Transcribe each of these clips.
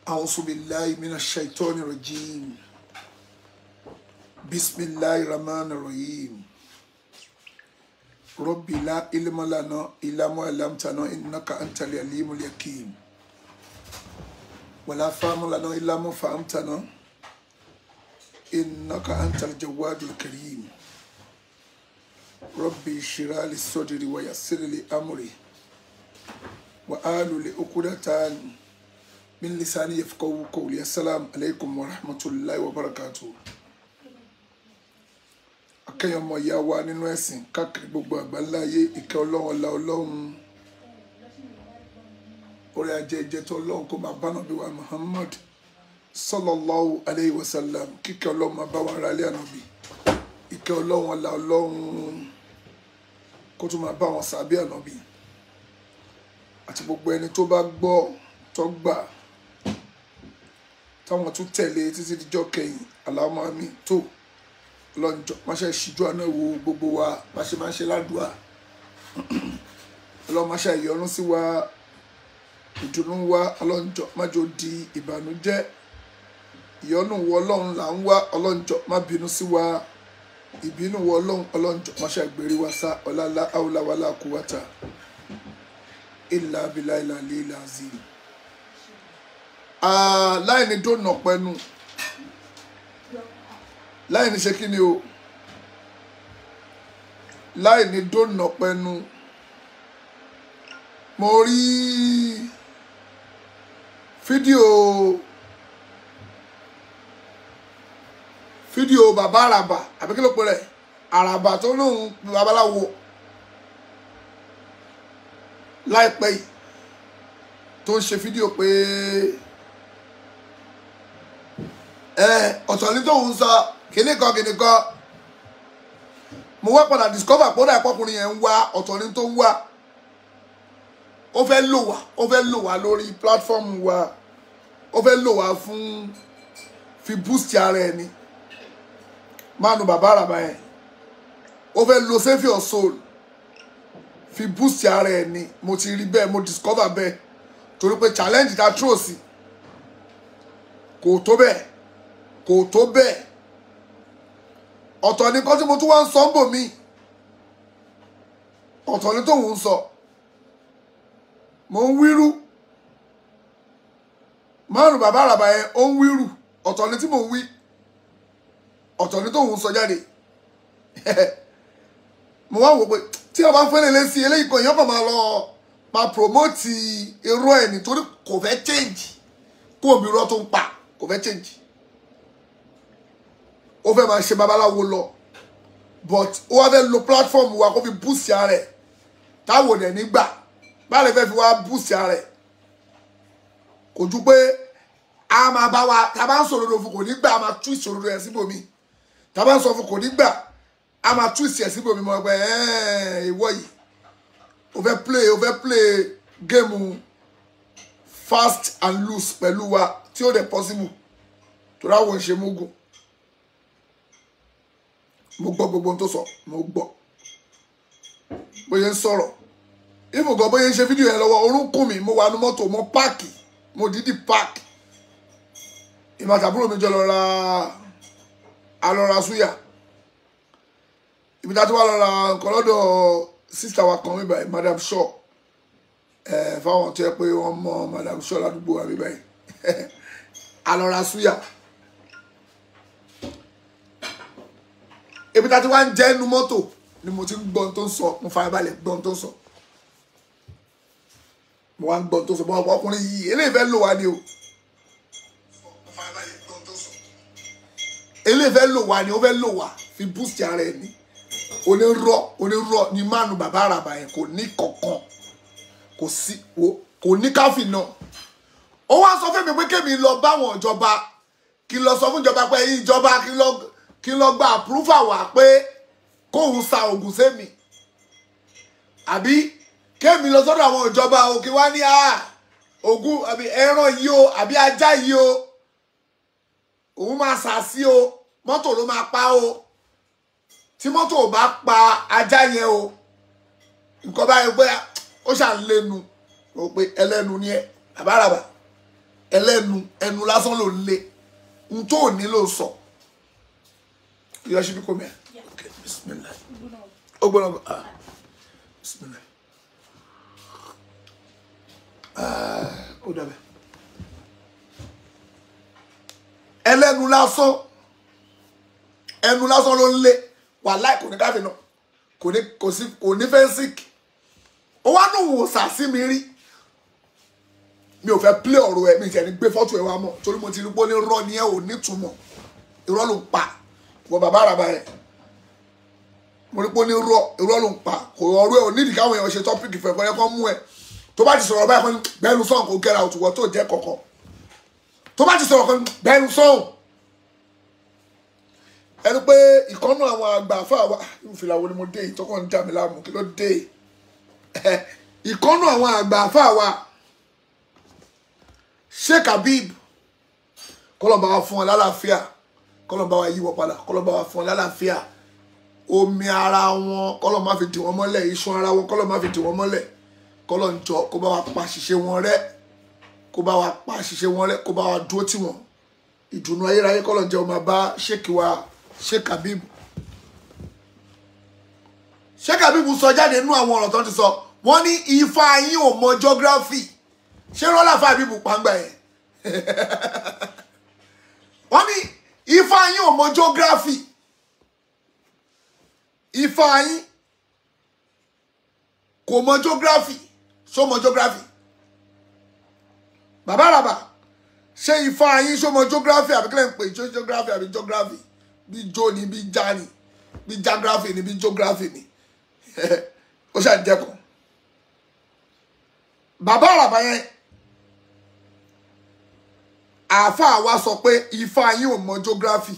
أعوذ بالله من الشيطان الرجيم بسم الله الرحمن الرحيم ربي لا علم لنا إلا ما علمتنا إنك أنت العليم الحكيم ولا فهم لنا إلا ما فهمتنا إنك أنت الجواد الكريم ربي اشرح لي صدري ويسر لي أمري وآل لعقدة من لساني يفقهوا قولي السلام عليكم ورحمة الله وبركاته akẹ́yìn ọmọ ìyá wa nínú ẹ̀sìn káàkiri gbogbo àgbáláyé ìkẹ́ ọlọ́run ọlá ọlọ́run orí ajé ìjẹtọ̀ ọlọ́run kó máa bá nàbí wa Muhammad sallallahu alayhi wa sallam kíkẹ́ ọlọ́run máa bá wa ara ilé ànábì ìkẹ́ ọlọ́run ọlá ọlọ́run kó tún máa bá wọn sàbí ànábì àti gbogbo ẹni tó bá gbọ́ tó gbà táwọn tún tẹ̀lé títí díjọ́ kẹyìn aláwọ̀ àmì tó lọ́njọ́ máṣe ṣíjú àná wo gbogbo wa máṣe máa ń ṣe ládùúà ọlọ́run máṣe ìyọ́nú sí wa ìdùnnú wa ọlọ́njọ́ májò di ìbànújẹ́ ìyọ́nú wọ ọlọ́run là ń wá ọlọ́njọ́ má bínú sí wa ìbínú wọ ọlọ́run ọlọ́njọ́ máṣe àgbèrè wa sá ọ̀làlá àwòláwàlá kúwàtà ìlà abilà ìlà lílà zim láì ní dóònà pẹ́nu láì ní ṣe kí ni o láì ní dóònà pẹ́nu mo rí fídíò fídíò bàbá àràbà àbí kí ló pe rẹ̀ àràbà tó lóun babaláwo láìpẹ́ yìí tó ń ṣe fídíò pé ẹ ọ̀tọ̀ ní tóun sọ kíní kan kíní kan mo wá padà discover pé ó dà pọ́kùnrin yẹn ń wá ọ̀tọ̀ ní tó ń wá ó fẹ́ lò wá ó fẹ́ lò wá lórí platform wa ó fẹ́ lò wá fún fi boost ara ẹni mánu bàbá àràbà yẹn ó fẹ́ lo save your soul fi boost ara ẹ ni mo ti rí bẹ́ẹ̀ mo discover bẹ́ẹ̀ torí pé challenge ta tró sí kò tó bẹ́ẹ̀ kò tó bẹ́ẹ̀ ọ̀tọ̀ ni kan tí mo tún wá ń sọ ń bò mí ọ̀tọ̀ ni tóun ń sọ mo ń wíru márùn bàbá àràbà yẹn ó ń wíru ọ̀tọ̀ ni tí mo ń wí ọ̀tọ̀ ni tóun ń sọ jáde mo wá wò pé tí a bá fẹ́lẹ̀ lé sí eléyìí kan èèyàn kan máa lọ máa promote irọ́ ẹ̀ nítorí kò fẹ́ change kó omi irọ́ tó ń pa kò fẹ́ change ó fẹ́ máa ṣe babaláwo lọ but ó wá fẹ́ lo platform wa kó fi boost ara ẹ̀ táwọn ò nígbà báyìí fẹ́ fi wá boost ara ẹ̀ kò ju pé a máa bá wa tá a bá ń sọ̀rọ̀ lò fún kò ní gbà a máa tú ìṣòro rẹ̀ síbòmí tá a bá ń sọ fún kò ní gbà a máa tú ìsì ẹ̀sìn bòmí mọ́ ẹgbẹ́ ìwọ yìí o fẹ́ play o fẹ́ play géèmù fast and loose pẹ̀lú wa tí ó dẹ̀ possible tó ráwọ̀ ṣe mógùn mo gbọ́ gbogbo ohun tó sọ mo gbọ́ bóyá ń sọ̀rọ̀ ìfògàn bóyá ń ṣe fídíò yẹn lọ́wọ́ orúnkún mi mo wà ní mọ́tò mo páàkì mo dídì páàkì ìmọ̀tàbúrò mi jọ lọ ra alọ́ra súyà ibi tá a ti wá lọ́ra nǹkan lọ́dọ̀ sísá wa kan bíbá yìí madam shaw ẹ fáwọn tó yẹ pé wọ́n mọ madam shaw ládùúgbò wa bíbá yìí alọ́ra súyà ibi tá a ti wá ń jẹ́ inú mọ́tò ni mo ti ń gbọ́n tó ń sọ mo farabalẹ̀ gbọ́n tó ń sọ mo wá ń gbọ́n tó ń sọ bọ́ ọkùnrin yìí eléyìí fẹ́ lò wá ni o eléyìí fẹ́ lò wá ni ó fẹ́ lò wá fi boost ara ẹ̀ ni onírọ́ onírọ́ ni mánu bàbá àràbà yẹn kò ní kankan kò sí wo kò ní káfí náà ó wá sọ fún mi pé kémi lọ báwọn ìjọba kí n lọ sọ fún ìjọba pé ìjọba kí n lọ kí n lọ gba àpúrúfà wá pé kóun sa oògùn sẹ́mi àbí kémi lọ sọ́dọ̀ àwọn ìjọba òkè wá ní oògùn àbí ẹran yìí o àbí ajá yìí o òun máa sà sí o mọ́tò ló máa pa o tí mọ́tò ò bá pa ajá yẹn o nǹkan báyìí pé ó ṣà ń lẹ́nu o pé ẹlẹ́nu ni ẹ àbáràbà ẹlẹ́nu ẹnu lásán ló ń lé n tó ò ní ló sọ yọ ṣíbí kò mẹ́ ok bismillah ó gbọ́dọ̀ bọ̀ ah bismillah ah ó dàbẹ̀ ẹlẹ́nu lásán ẹnu lásán ló ń lé wàláì kò ní káfí náà kò ní kò sí kò ní fẹ́ńsìkì ó wá nù wò sàsí mi rí mi ò fẹ́ plé ọ̀rọ̀ ẹ̀ mi ìtẹ̀ ní gbé fọ́tò ẹ̀ wá mọ̀ torí mo ti rí pé ó ní rọ́ ni ẹ̀ ò nítumọ̀ irọ́ ló ń pa wọ bàbá àràbà ẹ̀ mo rí pé ó ní rọ́ irọ́ ló ń pa kò ọ̀rọ̀ ẹ̀ ò nídìí káwọn èèyàn ṣe tọ́pìkì fẹ́ kọ́yẹ́ kan mú ẹ̀ tó bá ti sọ̀rọ̀ báyìí kan ní bẹ́ẹ̀nu sọ̀hún kò gẹ́ra òtùwọ́ tó jẹ́ kọ̀ọ̀kan tó bá ti sọ̀rọ̀ kan ní bẹ́ẹ̀nu sọ̀hún ẹni pé ìkọ́nù àwọn àgbà fáwa ìfìlà wo ni mo dé ìtọ́kọ̀ ń dà mí láàmú kí ló dé ìkọ́nù àwọn àgbà fáwa sheikh habib kọlọmba wa fún ọ lálàáfíà kọlọmba wa yíwọ padà kọlọmba wa fún ọ lálàáfíà omi ara wọn kọlọmọ má fi dì wọn mọ́lẹ̀ iṣan ara wọn kọlọmọ má fi dì wọn mọ́lẹ̀ kọlọǹjọ kó bá wa pa àṣìṣe wọn rẹ́ kó bá wa pa àṣìṣe wọn rẹ́ kó bá wa dúró tì wọn ìdùnnú ayérayé kọlọǹjọ máa bá sheikh wa sheikh habib sheikh habib sọ jáde nínú àwọn ọ̀rọ̀ tó ti sọ wọ́n ní ifá yín ò mọ geography ṣé rọ́lá fàbíbù pàǹgbà yẹn wọ́n ní ifá yín ò mọ geography ifá yín kò mọ geography ṣó mọ geography bàbá àràbà ṣé ifá yín ṣó mọ geography àbí kílẹ̀ ń pè ṣó geography àbí geography bí jo ni bí já ni bí geography ni bí geography ni ó ṣàjẹkùn bàbá àràbà yẹn àáfàá wa sọ pé ifá yín ò mọ geography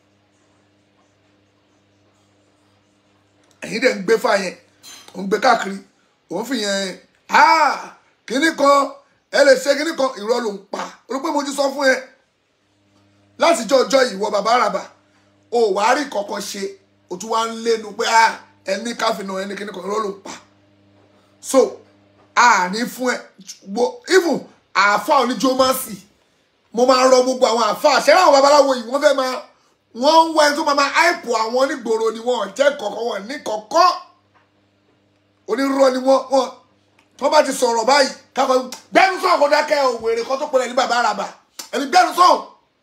ẹ̀yin dẹ̀ ń gbé fà yẹn ò ń gbé káàkiri òun fi yẹn kínní kan ẹ lè ṣe kínní kan irọ́ ló ń pa olùpẹ́ mo ti sọ fún ẹ láti jọ ọjọ́ ìwọ bàbá àràbà o wàá rí kankan ṣe o tún wá ń lénu pé ẹni káfíńnà ẹni kínní kan irọ́ ló ń pa so àní fún ẹ even àáfà oníjómásì mo máa rọ gbogbo àwọn àáfà ṣẹ́rẹ́ àwọn babaláwo yìí wọ́n fẹ́ máa wọ́n ń wá ẹni tó máa máa áìpù àwọn onígboro ni wọ́n jẹ́ kọ̀ọ̀kan wọn ní kọ̀ọ̀kan onírúurú ni wọ́n wọ́n tó bá ti sọ̀rọ̀ báyìí kákọ́ gbẹ́nu sọ̀rọ̀ kó dákẹ́ òwèrè kan tó pẹ̀lẹ́ ní bàbá àràbà ẹni gbẹ́nu sọ̀rọ̀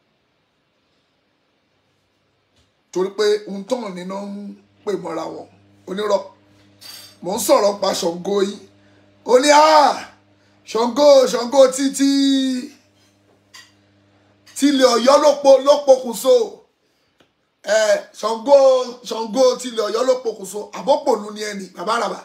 torí pé ohun tó hàn nínú ń pè mọ́ra wọn onírọ̀ mò ń sọ̀rọ̀ pa Ṣàngó yìí ó ní Ṣàngó Ṣàngó títí tilẹ̀ Ọ̀yọ́ ló pokùnso ẹ Ṣàngó Ṣàngó tilẹ̀ Ọ̀yọ́ ló pokùnso àbọ̀pọ̀nù ni ẹni bàbá àràbà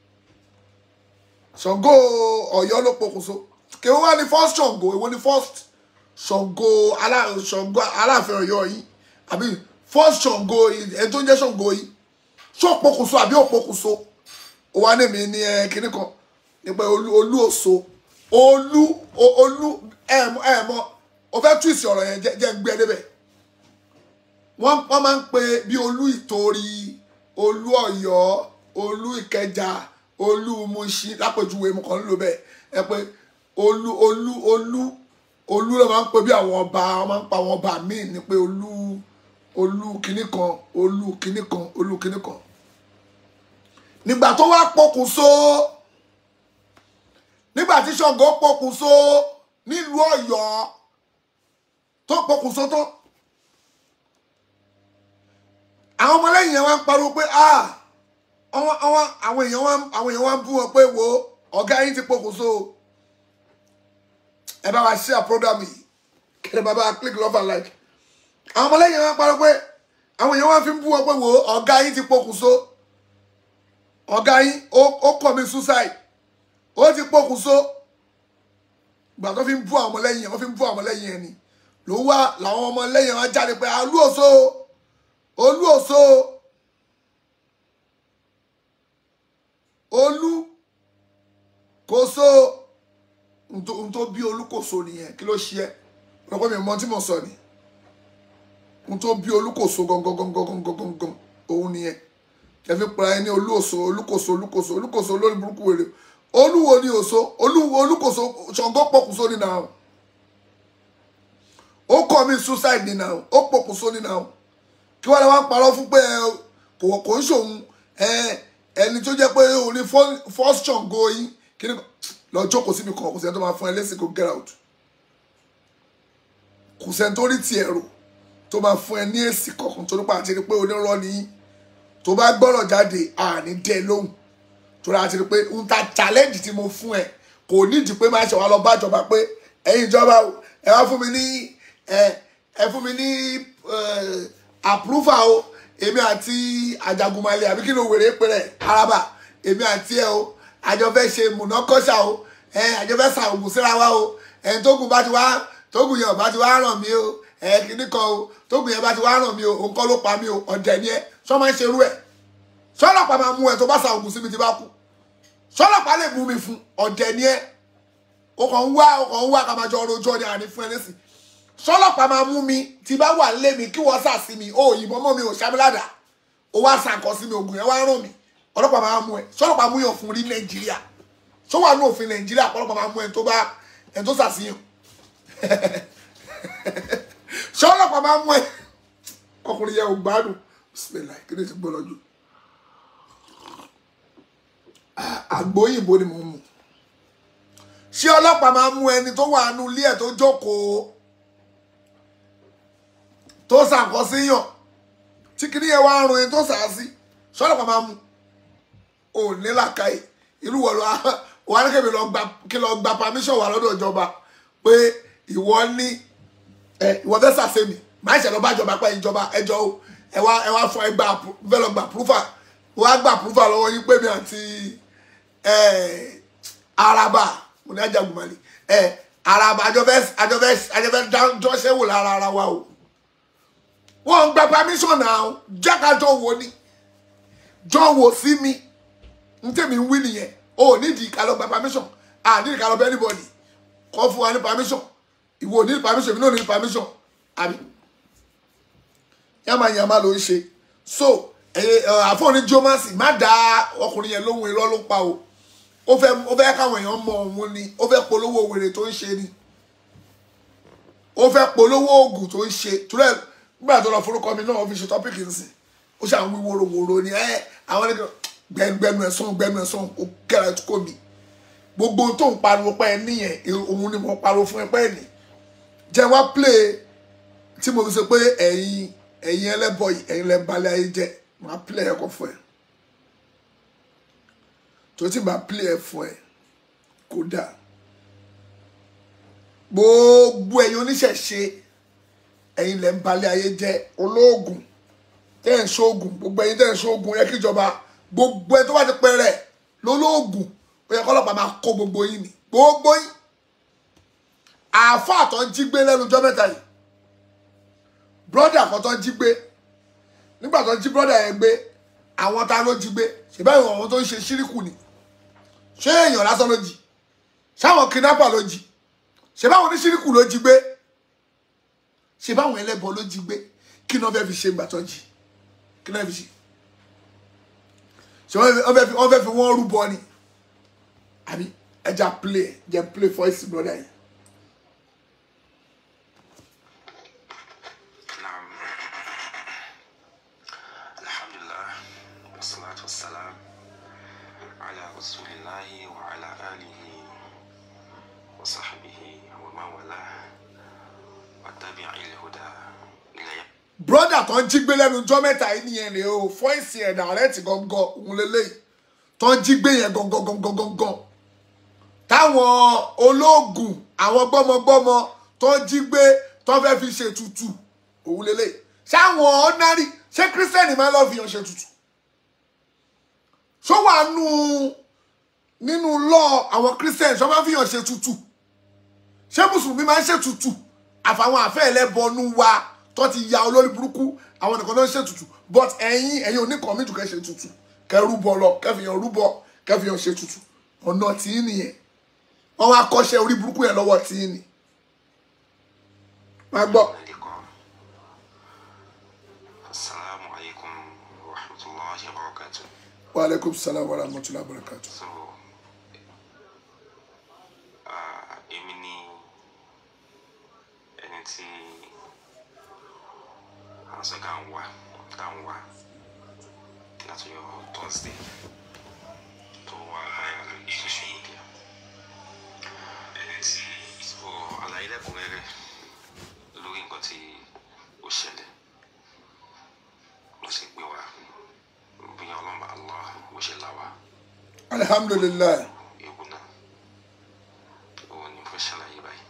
Ṣàngó Ọ̀yọ́ ló pokùnso kí wọ́n wá ní first Ṣàngó èwo ní first Ṣàngó Ṣàngó Aláàfin Ọ̀yọ́ yìí àbí first Ṣàngó ẹni tó ń jẹ́ Ṣàngó yìí ṣó pokùnso àbí ò pokùnso ó wá ní mi ní ẹ kíní kan nípa olú òso olú olú ẹ ẹ mọ o fẹ́ túwìsì ọ̀rọ̀ yẹn jẹ́ ń gbé débẹ̀ wọ́n wọ́n máa ń pe bí olú ìtorí olú ọ̀yọ́ olú ìkẹjà olú Mùṣín lápèjúwe mo kàn ń lò bẹ́ẹ̀ ẹ pé olú olú olú olú ló máa ń pe bí àwọn ọba wọ́n máa ń pa àwọn ọba míì ní pé olú olú kinní kan olú kinní kan olú kinní kan nígbà tó wá pokùnso nígbà tí Ṣàngó pokùnso nílùú Ọ̀yọ́ tó pokùnso tó àwọn ọmọlẹ́yìn yẹn wá ń pariwo pé àwọn èèyàn wá àwọn èèyàn wá ń bú wọn pé wo ọ̀gá yín ti pokùnso ẹ bá wa share program yìí kẹlẹ bàbá click love and like àwọn ọmọlẹ́yìn yẹn wá ń pariwo pé àwọn èèyàn wá fi ń bú wọn pé wo ọ̀gá yín ti pokùnso ọ̀gá yín ó commit suicide ó ti pokùnso ìgbà tó fi ń bú àwọn ọmọlẹ́yìn yẹn wọ́n fi ń bú àwọn ọmọlẹ́yìn yẹn ni ló wá làwọn ọmọ lẹ́yìn wọn jáde pé olú òso olú òso olú kòso n tó bí olúkòso nìyẹn kí ló ṣe ẹ lọ́pọ̀ mi mọ tí mo sọ ni n tó bí olúkòso gangan gangan gangan gangan òun nìyẹn ẹ fi pera ẹni olú òso olúkòso olúkòso olúkòso olórí burúkú wèrè olúwo ni òso olúwo olúkòso Ṣàngó pọkùnso ni náà kọ́ mi suicide ni náà ó pokùnso ni náà kí wọ́n lè wá parọ́ fún pé ẹ, kò kò ń ṣòun ẹ, ẹni tó jẹ́ pé òun ní fir- first ṣàngó yín kí ni lọ jókòó síbi kan kò sẹ́ni tó máa fún ẹ lẹ́sìn kó get out kò sẹ́ni tó rí tiẹ̀ rò tó máa fún ẹ ní èsì kankan tó nípa àti rí pé onírọ́ ni yín tó bá gbọ́rọ̀ jáde àní dẹ́ lóhùn torí àti rí pé ń ta challenge tí mo fún ẹ kò nídìí pé máa ṣe wá lọ bá ìjọba pé ẹ̀yin ìjọba o ẹ wá fún mi ní ẹ ẹ fún mi ní approval o èmi àti Ajagunmalè àbí kí ló wèrè pé rẹ araba èmi àti ẹ o àjọ fẹ́ ṣe mùnákọ́ṣà o ẹ àjọ fẹ́ sa ògùn síra wa o ẹ tógun bá ti wá tógun yẹn bá ti wá ràn mí o ẹ kìíní kan o tógun yẹn bá ti wá ràn mí o òun kọ́ ló pa mí o ọ̀dẹ̀ ni ẹ sọ máa ń ṣerú ẹ sọlọ́pàá máa mú ẹ tó bá sa ògùn sí mi ti bá kú sọlọ́pàá lè mú mi fún ọ̀dẹ̀ ni ẹ o kàn ń wá o kàn ń wá ká máa jọ ọrọ̀ ojú ọdẹ àní fún ẹ lẹ́sìn sọlọ́pàá máa mú mi tí bá wà lé mi kí wọ́n sà sí mi o ìbọn mọ́ mi ò ṣàmìlàdà o wá sàkọ́ sí mi ògùn yẹn wá ràn mí ọlọ́pàá máa mú ẹ sọlọ́pàá mú yàn fún rí nàìjíríà sọ wà ní òfin nàìjíríà ọlọ́pàá máa mú ẹ tó bá ẹ tó sàṣìyàn sọlọ́pàá máa mú ẹ ọkùnrin yẹn ò gbádùn bismillah kí ni ti gbọ́ lọ́jọ́ àgbóyìnbó ni mo mú ṣé ọlọ́pàá máa mú ẹni tó wà nínú ilé ẹ̀ tó jókòó tó ṣàkọsíyàn tí kìíní yẹn wá rún ẹni tó sàásí ṣé ọlọ́pàá máa mú ò ní làkàyè irú wọ̀ lọ wà ní kébì lọ gba kí lọ gba permission wà lọ́dọ̀ ìjọba pé ìwọ ní ẹ ìwọ fẹ́ sàṣẹ́mi máa ṣe lọ bá ìjọba pé ìjọba ẹjọ́ o ẹ wá ẹ wá fún ẹ gba fẹ́ lọ gba proofer wọ́n á gba proofer lọ́wọ́ yín pé mi àti ẹ araba mo ní Ajagunmalè ẹ araba àjọfẹ́ àjọfẹ́ àjọfẹ́ dájọ́ṣẹ́ wò lára ara wa o wọ́n ń gba permission náà jákàjọ wo ni jọ wò sí mi n tẹ̀mí ń wí nìyẹn o ò nídìí ká lọ gba permission à nídìí ká lọ bẹ anybody kọ́ fún wa ní permission ìwọ ò ní permission èmi náà ò ní permission àbí yamayama ló ń ṣe so àfọ̀ní jomasi má dá ọkùnrin yẹn lóhùn irọ́ ló ń pa o ó fẹ́ ó fẹ́ káwọn èèyàn mọ òun ni ó fẹ́ polówó wèrè tó ń ṣe ni ó fẹ́ polówó oògùn tó ń ṣe túrẹ́ nígbà tó lọ forúkọ mi náà ó fi ṣe tọ́pìkì nsìn ó ṣe àwọn wíwòrowòro ni ẹ àwọn ẹni gbẹnugbẹnu ẹ̀sán gbẹnu ẹ̀sán ó kẹ́ra kó mi gbogbo tó ń pariwo pẹ́ ẹ níyẹn òun ni mo pariwo fún ẹ pẹ́ ẹ ní jẹ́ wá play tí mo fi sọ pé ẹ̀yin ẹ̀yin ẹlẹ́bọ̀ yìí ẹ̀yin lẹ́ balẹ̀ ayé jẹ́ máa play ẹ̀kọ́ fún ẹ tó ti máa play ẹ̀ fún ẹ kódà gbogbo ẹ̀yin oníṣẹ̀ṣe ẹ̀yin lẹ́ ń balẹ̀ ayé jẹ́ olóògùn tẹ́ ẹ̀ ń ṣoògùn gbogbo ẹ̀yin tẹ́ ẹ̀ ń ṣoògùn yẹ kí ìjọba gbogbo ẹ̀ tó bá ti pẹ́ rẹ̀ lólóògùn ó yẹ kọ́lọ́pàá máa kó gbogbo yín ni gbogbo yín àáfàá tó ń jí gbé lẹ́nu ọjọ́ mẹ́ta yìí brọ́dà kan tó ń jí gbé nígbà tó ń jí brọ́dà yẹn gbé àwọn ta ló jí gbé ṣèbáyìí àwọn tó ń ṣe ṣíríkù ni ṣé èèyàn lásán ló jí ṣáwọn kidnapper ló jí ṣèbáwọn oníṣíríkù ló jí gbé ṣèbáwọn ẹlẹ́bọ ló jí gbé kí ni wọ́n fẹ́ fi ṣe ìgbà tó ń jí kí ni wọ́n fi ṣe ṣe wọ́n fẹ́ fi wọ́n rúbọ ni àbí ẹja play jẹ́ play voice brọ́dà yẹn. نعم الحمد لله والصلاة والسلام على رسول الله وعلى آله وصحبه ومن والاه واتبع الهدى إلى يوم broda tó ń jí gbé lẹ́nu ọjọ́ mẹ́ta yìí nìyẹn rèé o fọ́ìsì ẹ̀ dàrẹ́tì gangan òun lélẹ́yìí tó ń jí gbé yẹn gangan gangan gangan táwọn olóògùn àwọn gbọ́mọgbọ́mọ tó ń jí gbé tó fẹ́ fi ṣe tutù òun lélẹ́yìí ṣáwọn ordinary ṣé kírísítẹ́nì máa ń lọ́ọ́ fi hàn ṣe tutù ṣó wà nù nínú lọ àwọn kírísítẹ́nì ṣó máa ń fi hàn ṣe tutù ṣé mùsùlùmí máa ń ṣe tutù àfàwọn àfẹ́ ẹlẹ́bọnú wa tó ti ya olórí burúkú àwọn nìkan ló ń ṣe tutù but ẹ̀yin ẹ̀yin oníkan méjì kẹ́ ṣe tutù kẹ́ rúbọ lọ kẹ́ fi hàn rúbọ kẹ́ fi hàn ṣe tutù ọ̀nà tí ń nìyẹn wọ́n wá kọ́ṣẹ́ orí burúkú yẹn lọ́wọ́ tí ń nì máa gbọ́. اللقاء السلام عليكم ورحمة الله وبركاته wa aleykum salaam wa rahmatulah barakatu. so ah, èmi ni ẹni tí àṣẹ ká ń wá ká ń wá láti yọ thursday tó wà báyà lórí social media so àlàyé lẹ́kùnrẹ́rẹ́ lórí nǹkan tí ó ṣẹlẹ̀ ló ṣe gbé wa bí ọlọ́mọ allah bó ṣe là wá alihamdulilayi ewu náà òun ni mo fẹ́ ṣàlàyé báyìí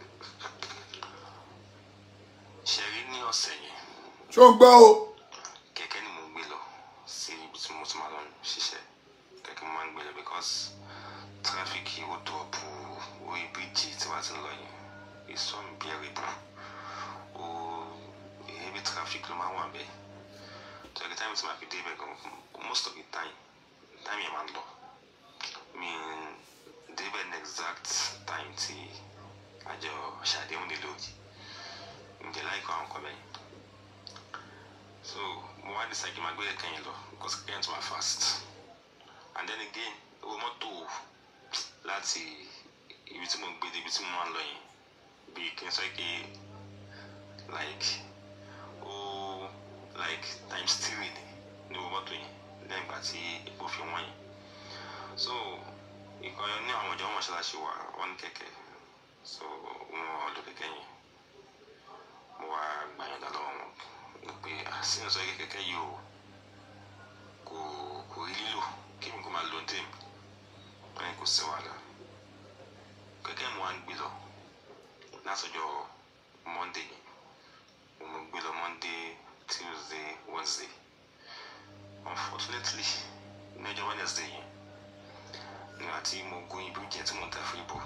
ṣe rí ní ọ̀sẹ̀ yẹn ṣó ń gbọ́ o kẹ̀kẹ́ ni mo ń gbé lọ sí ibi tí mo ti máa lọ ṣiṣẹ́ kẹ̀kẹ́ mo máa ń gbé lọ because tráfíkì ó dọ̀bù orí bíríjì tí wàá ti ń lọ yẹn it's unbearable ó heavy traffic ló máa ń wà bẹ́ẹ̀ so every time tí màá fi dé ibẹ̀ gan most of the time time yẹn máa ń lọ mi dé ibẹ̀ ní exact time tí àjọ ṣàdéhùn nílò ǹjẹ́ láìpẹ́ àwọn kan bẹ́ẹ̀ so mo wá decide kí n máa gbé kẹ̀kẹ́ yẹn lọ because kẹ̀kẹ́ yẹn tún wà fast and then again owó mọ́tò láti ibi tí mo gbé dé ibi tí mo máa ń lọ yẹn bíi kí n sọ pé like ó like times three ni ní owó mọ́tò yẹn lẹ́yìn ìgbà tí epo fi wọ́n yẹn so ìkan ní àwọn ìjọ mọ̀ṣáláṣí wa wọ́n ní kẹ̀kẹ́ so wọ́n lò kẹ̀kẹ́ yẹn mo wá gbàyànjá lọ́wọ́ wọn ní pé àsìkò sọ pé kẹ̀kẹ́ yìí o kò kò rí lílò kí mi kò máa lo dé mi wọ́n ní kò sí wàhálà kẹ̀kẹ́ mo wá ń gbé lọ látọjọ́ monday yẹn mo gbé lọ monday tuesday wednesday unfortunately ní ọjọ́ wednesday yẹn nígbà tí mo gun ibi jẹ tí mo ń ta fún ibò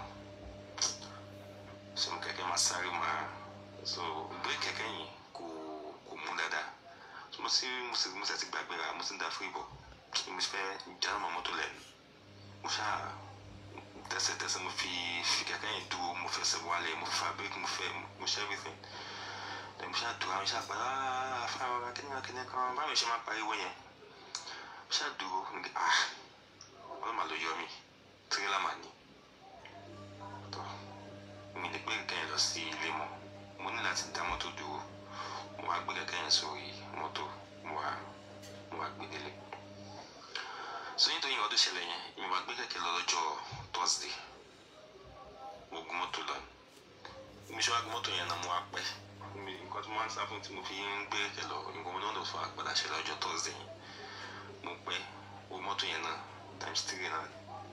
so kẹ̀kẹ́ máa sáré máa so gbé kẹ̀kẹ́ yìí kò kò mú dáadáa so mo sì mo sì mo sì ti gbàgbéra mo sì ń da fún ibò mo sì fẹ́ jáde mọ́ mọ́tò lẹ́nu mo ṣáà tẹsẹ̀tẹsẹ̀ mo fi fi kẹ̀kẹ́ yìí dúró mo fẹsẹ̀ wálẹ̀ mo fa break mo fẹ́ mo ṣe everything then mo ṣáà dúró àwọn ṣáà pa aaa fáwọn akẹ́nìkan akẹ́nìkan kan báwo ṣe máa pariwo yẹn mo ṣáà dúró mo ní ah wọ́n máa lọ yọ mi tirẹ́là máa ní tọ́ mi lè gbé kẹ̀kẹ́ yẹn lọ sí ilé mọ́ mo ní láti dá mọ́tò dúró mo wá gbé kẹ̀kẹ́ yẹn sórí mọ́tò mo wá mo wá gbé délé so nítorí ìwọ́n tó ṣẹlẹ̀ yẹn mi wá gbé kẹ̀kẹ́ lọ lọ́jọ́ thursday mo gun mọ́tò lọ mi ṣe wá gun mọ́tò yẹn náà mo wá pẹ́ mi nǹkan tó máa ń sá fún tí mo fi ń gbé kẹ̀kẹ́ lọ nǹkan mo náà lọ fún àgbàdá ṣẹlẹ̀ lọ́jọ́ thursday yẹn mo pẹ́ owó mọ́tò yẹn náà times three náà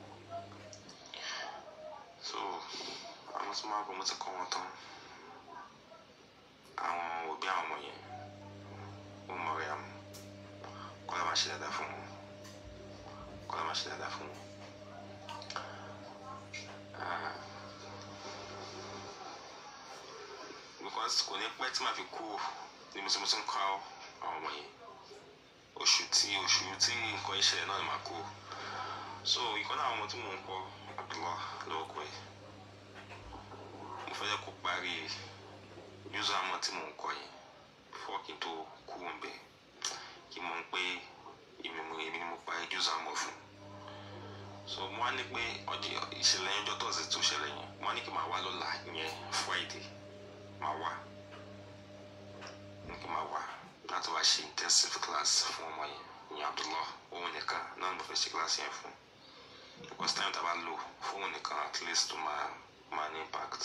so àwọn tó máa bọ̀ mo ti kọ́ wọn tán àwọn òbí àwọn ọmọ yẹn ó mọ̀ rẹ̀ àmọ́ kọ́lá máa ṣe dáadáa fún wọn kọ́lá máa ṣe dáadáa fún wọn. Ah, because kò ní pẹ́ tí màá fi kú ní mo ti mo ti ń kọ́ àwọn ọmọ yẹn oṣù tí oṣù tí nǹkan ìṣẹ̀lẹ̀ náà ni màá kú so ìkan náà àwọn ọmọ tí mò ń kọ́ Abdullah lórúkọ ẹ̀ mo fẹ́ jẹ́ kó parí user àmọ́ tí mò ń kọ́ yẹn before kí n tó kú ń bẹ̀ kí n mọ̀ pé èmi mo èmi ni mo parí user àmọ́ fún so mo wá ní pé ọjọ́ ìṣẹ̀lẹ̀ yẹn ọjọ́ tọ́sí tó ṣẹlẹ̀ yẹn mo wá ní kí n máa wá lọ́la ìyẹn Friday máa wá ní kí n máa wá láti wá ṣe intensive class fún ọmọ yẹn ìyẹn Abdullah òun nìkan náà ni mo fẹ́ ṣe class yẹn fún because time tá a bá lò fún òun nìkan at least tó máa máa ní impact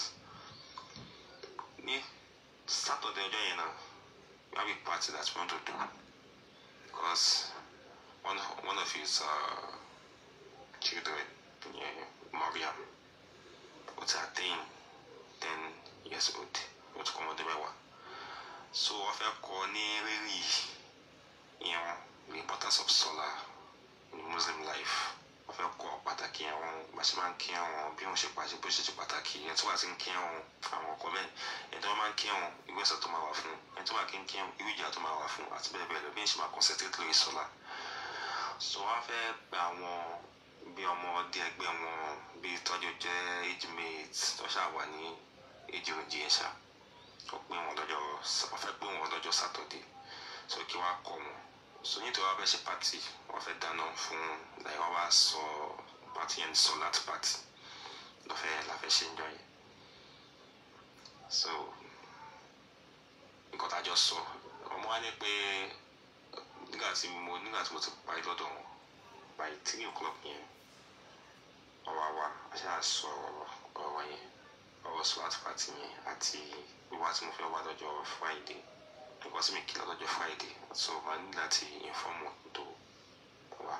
ní Saturday ọjọ́ yẹn náà we have a party that we want to do because one one of his uh, children yeah, Mariam ó ti attain ten years old ó ti kọ́ ọmọdé mẹ́wàá so wọ́n fẹ́ kọ́ ní rírì ìyẹn the importance of solar in Muslim life wọ́n fẹ́ kọ́ pàtàkì àwọn bàṣẹ máa ń kí àwọn bí wọ́n ṣe pàṣẹ bó ṣe ṣe pàtàkì ẹni tó wà sí ń kí àwọn àwọn ọkọ bẹ́ẹ̀ ẹni tó wọ́n máa ń kí àwọn ìgbésẹ̀ tó máa wà fún ẹni tó wà kí ń kí àwọn irú ìjà tó máa wà fún àti bẹ́ẹ̀ bẹ́ẹ̀ lọ bí wọ́n ṣe máa concentrate lórí solar so wọ́n fẹ́ gba àwọn bí ọmọdé ẹgbẹ́ wọn bí tọ́jú jẹ́ age mate tó ṣáà wà ní age òjì ẹ̀ ṣá ó pín wọn lọ́jọ́ wọ́n fẹ́ pín wọn lọ́jọ́ Saturday so kí wọ́n á kọ́ wọn so nítorí wọ́n fẹ́ ṣe party wọ́n fẹ́ dáná fún láì wọ́n wá sọ party yẹn sọ láti party lọ́fẹ́ la fẹ́ ṣe ń jọ yẹn so nǹkan tá a jọ sọ ọmọ wá ní pé nígbà tí mo nígbà tí mo ti parí lọ́dọ̀ wọn by three o'clock yẹn ọ̀rọ̀ àwa aṣá sọ ọ̀rọ̀ wa yẹn ọ̀rọ̀ swat party yẹn àti wíwá tí mo fẹ́ wá lọ́jọ́ friday because mi kìlọ̀ lọ́jọ́ friday so màá ní láti inform wọn tó wá.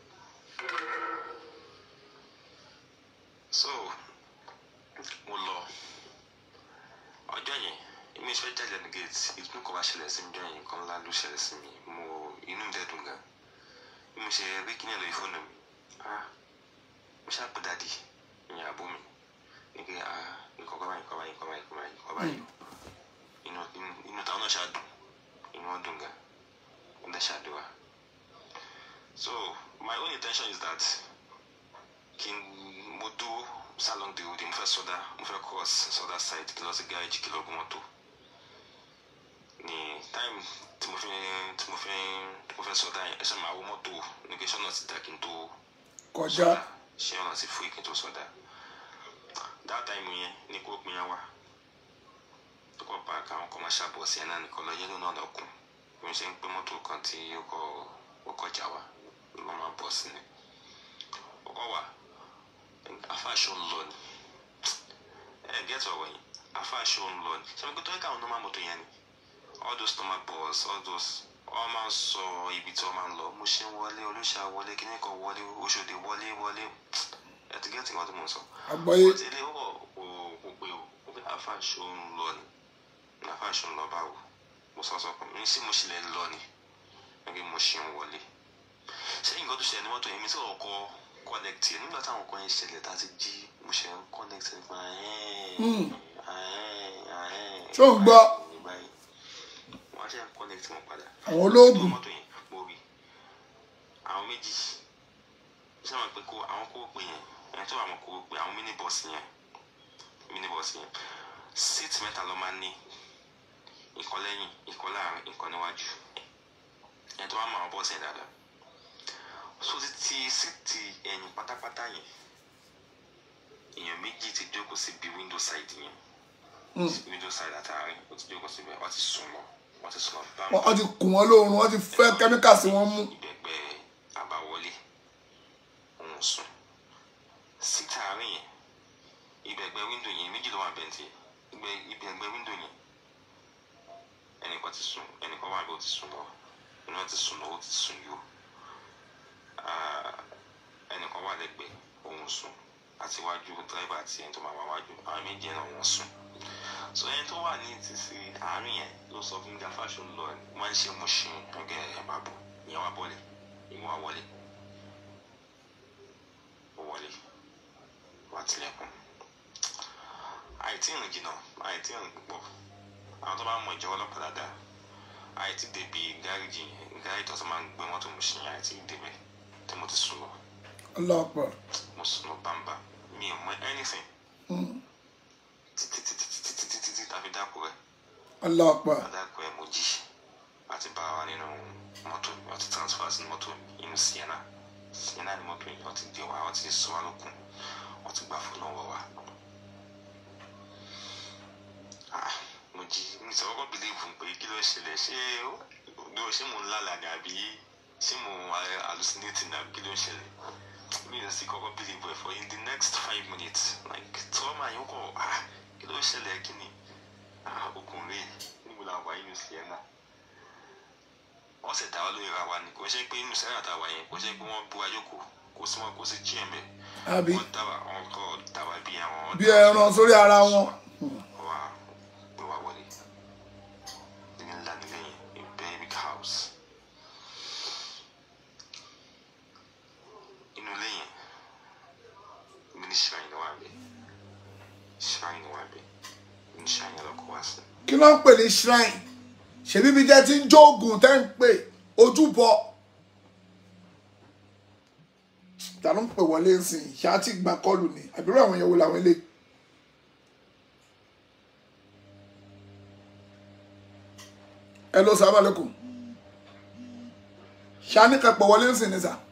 so mo lọ ọjọ́ yẹn èmi fẹ́ jáde ní gate ìtúnú kan bá ṣẹlẹ̀ sí mi jọ yẹn nǹkan ńlá ló ṣẹlẹ̀ sí mi mo inú mi dẹ̀ dùn gan bí mo ṣe rí kíní ẹ̀ lórí fóònù mi ah mo ṣáà pé dadi ìyẹn àbó mi ní pé ah nǹkan kan báyìí nǹkan báyìí nǹkan báyìí nǹkan báyìí nǹkan báyìí inú inú inú táwọn náà ṣáà dùn inú wọn dùn gan wọn dẹ̀ ṣàdúrà so my own intention is that kí n mo dúró salon de odi mo fẹ́ sọdá mo fẹ́ cross sọdá side kí lọ sí garage kí lọ gún mọ́tò ní time tí mo fi tí mo fi tí mo fẹ́ sọdá yẹn ẹsẹ̀ máa wọ mọ́tò ní kí sọ́nà ti dà kí n tó kọjá ṣé ọ̀nà ti fún ìkíntó sọdá that time yẹn ní kó pin yẹn wá tó kọ́ pa káwọn commercial bus yẹn náà nìkan lọ yẹ́lò náà lọ́kùn bí mo ṣe ń pín mọ́tò kan tí ó kọ́ ó kọjá wa normal bus ni ó kọ́ wà afáàṣọ ń lọ ni ẹ gẹ́tù ọ̀rọ̀ yìn afáàṣọ ń lọ ni ṣé mo gbé tó ń káwọn normal motor yẹn ni all those normal bus all those wọ́n máa ń sọ ibi tí wọ́n máa ń lọ mo ṣe ń wọlé olóṣà wọlé kíní kan wọlé oṣòdì wọlé wọlé ẹ ti gẹ́tù nǹkan tó mò ń sọ. àgbọ́yé ó ti lé wọ̀ kò kò pé o ó pé afáàṣọ ń lọ ni ní afáàṣọ ń lọ báwo mo sọ sọ pé mi sí mo ṣì lè lọ ni ẹgbẹ́ mo ṣe ń wọlé ṣé nǹkan tó ṣẹlẹ̀ ní mọ́tò yẹn mi tí wọ́n kọ́ connect yẹn nígbà táwọn kan yẹn ṣẹlẹ̀ tá a ti jí mo ṣe ń connect nípa Hmm. Ṣó ń gbọ́? wọ́n á ṣe ń connect wọn padà àwọn olóògùn mọ́tò yẹn mo rí àwọn méjì ṣé wọn pé kó àwọn kó pè yẹn ẹni tó wà wọn kó pè àwọn minibus yẹn minibus yẹn seat mẹ́ta ló máa ń ní ìkan lẹ́yìn ìkan láàrin ìkan níwájú ẹni tó wà mọ àwọn bọ́ọ̀sì yẹn dáadáa so ti ti síìtì ẹ̀yìn pátápátá yẹn èèyàn méjì ti jókòó síbi window side yẹn Hmm. window side àtàrin ó ti jókòó síbẹ̀ wọ́n ti sùn lọ wọ́n ti sùn lọ bámu wọ́n ti kùn wọ́n lóorun wọ́n ti fẹ́ kẹ́míkà sí wọn mú ìbẹ̀gbẹ́ àbáwọlé òun sùn síta àárín yẹn ìbẹ̀gbẹ́ wíńdò yẹn méjì ló wà bẹ́ntì ìbẹ̀gbẹ́ wíńdò yẹn ẹnìkan ti sùn ẹnìkan wà bí ó ti sùn lọ iná ti sùn lọ ó ti sùn yó Ah, ẹnìkan wà lẹ́gbẹ̀ẹ́ òun sùn àti iwájú dírẹ́bà àti ẹni tó máa wá wájú àwọn méjì náà wọ́n sùn so ẹni tó wà ní ìtìsí àárín yẹn ló sọ fún mi afáṣọ lọ wọn ń ṣe mo ṣe ọgẹ ẹ máa bọ ìyẹn wà bọlẹ ìyẹn wà wọlé ó wọlé wà tilẹ̀kùn àìtí ìrìn jìnnà àìtí ìrìn púpọ̀ àwọn tó bá mọ ìjọba ọlọ́pàá dáadáa àìtí débi gáréjì yẹn gáréjì tó ti máa ń gbé mọ́tò mo ṣe yẹn àìtí débẹ̀ tí mo ti sùn lọ ọlọ́pàá mo sùn lọ bámbá mi ò mọ anything títí títí títí títí títí tàbí dákú rẹ ọlọ́pàá adáko ẹ mo jí àti bá wa nínú mọ́tò mi wọ́n ti transfer sí mọ́tò mi inú sienna sienna ni mọ́tò yìí wọ́n ti gbé wa wọ́n ti sọ wa lókun wọ́n ti gbà fún lọ́wọ́ wa. Ah, mo jí mi sọ kọ́kọ́ bìlíìfù pé kí ló ṣẹlẹ̀ ṣé ó ṣé mo ń lálàá ni àbí ṣé mo hallucinate ni àbí kí ló ń ṣẹlẹ̀ mi ò sì kọ́kọ́ bìlíìfù ẹ̀ for in the next five minutes like trauma yóò kọ́ ah kí ló ṣẹlẹ̀ kí ni ah ọkùnrin níbo la wà nínú sienna wọ́n sì dá wa lórí ra wa ni kò ṣe pé inú sienna tá a wà yẹn kò ṣe pé wọ́n bú ayókò kò sí wọn kò sí jí ẹ̀mẹ́ àbí wọ́n dábàá wọn kọ́ dábàá bí àwọn bí ẹran sórí ara wọn wa gbé wa wọlé ní ńlá nílé yẹn a very big house inú ilé yẹn mi ní shrine wà bẹ shrine wà bẹ ní shrine yẹn lọkọ wá sí kí ló ń pè ní shrine ṣèbí bí jẹ́ ti ń jóògùn tẹ́ ń pè ojúbọ ta ló ń pè wọlé nsìn ṣáà ti gbà kọlù ni àbúrò àwọn yẹn wo làwọn eléyìí. ẹ lọ sábà lẹkùn ṣáà ní kẹpẹ wọlé nsìn ni sà.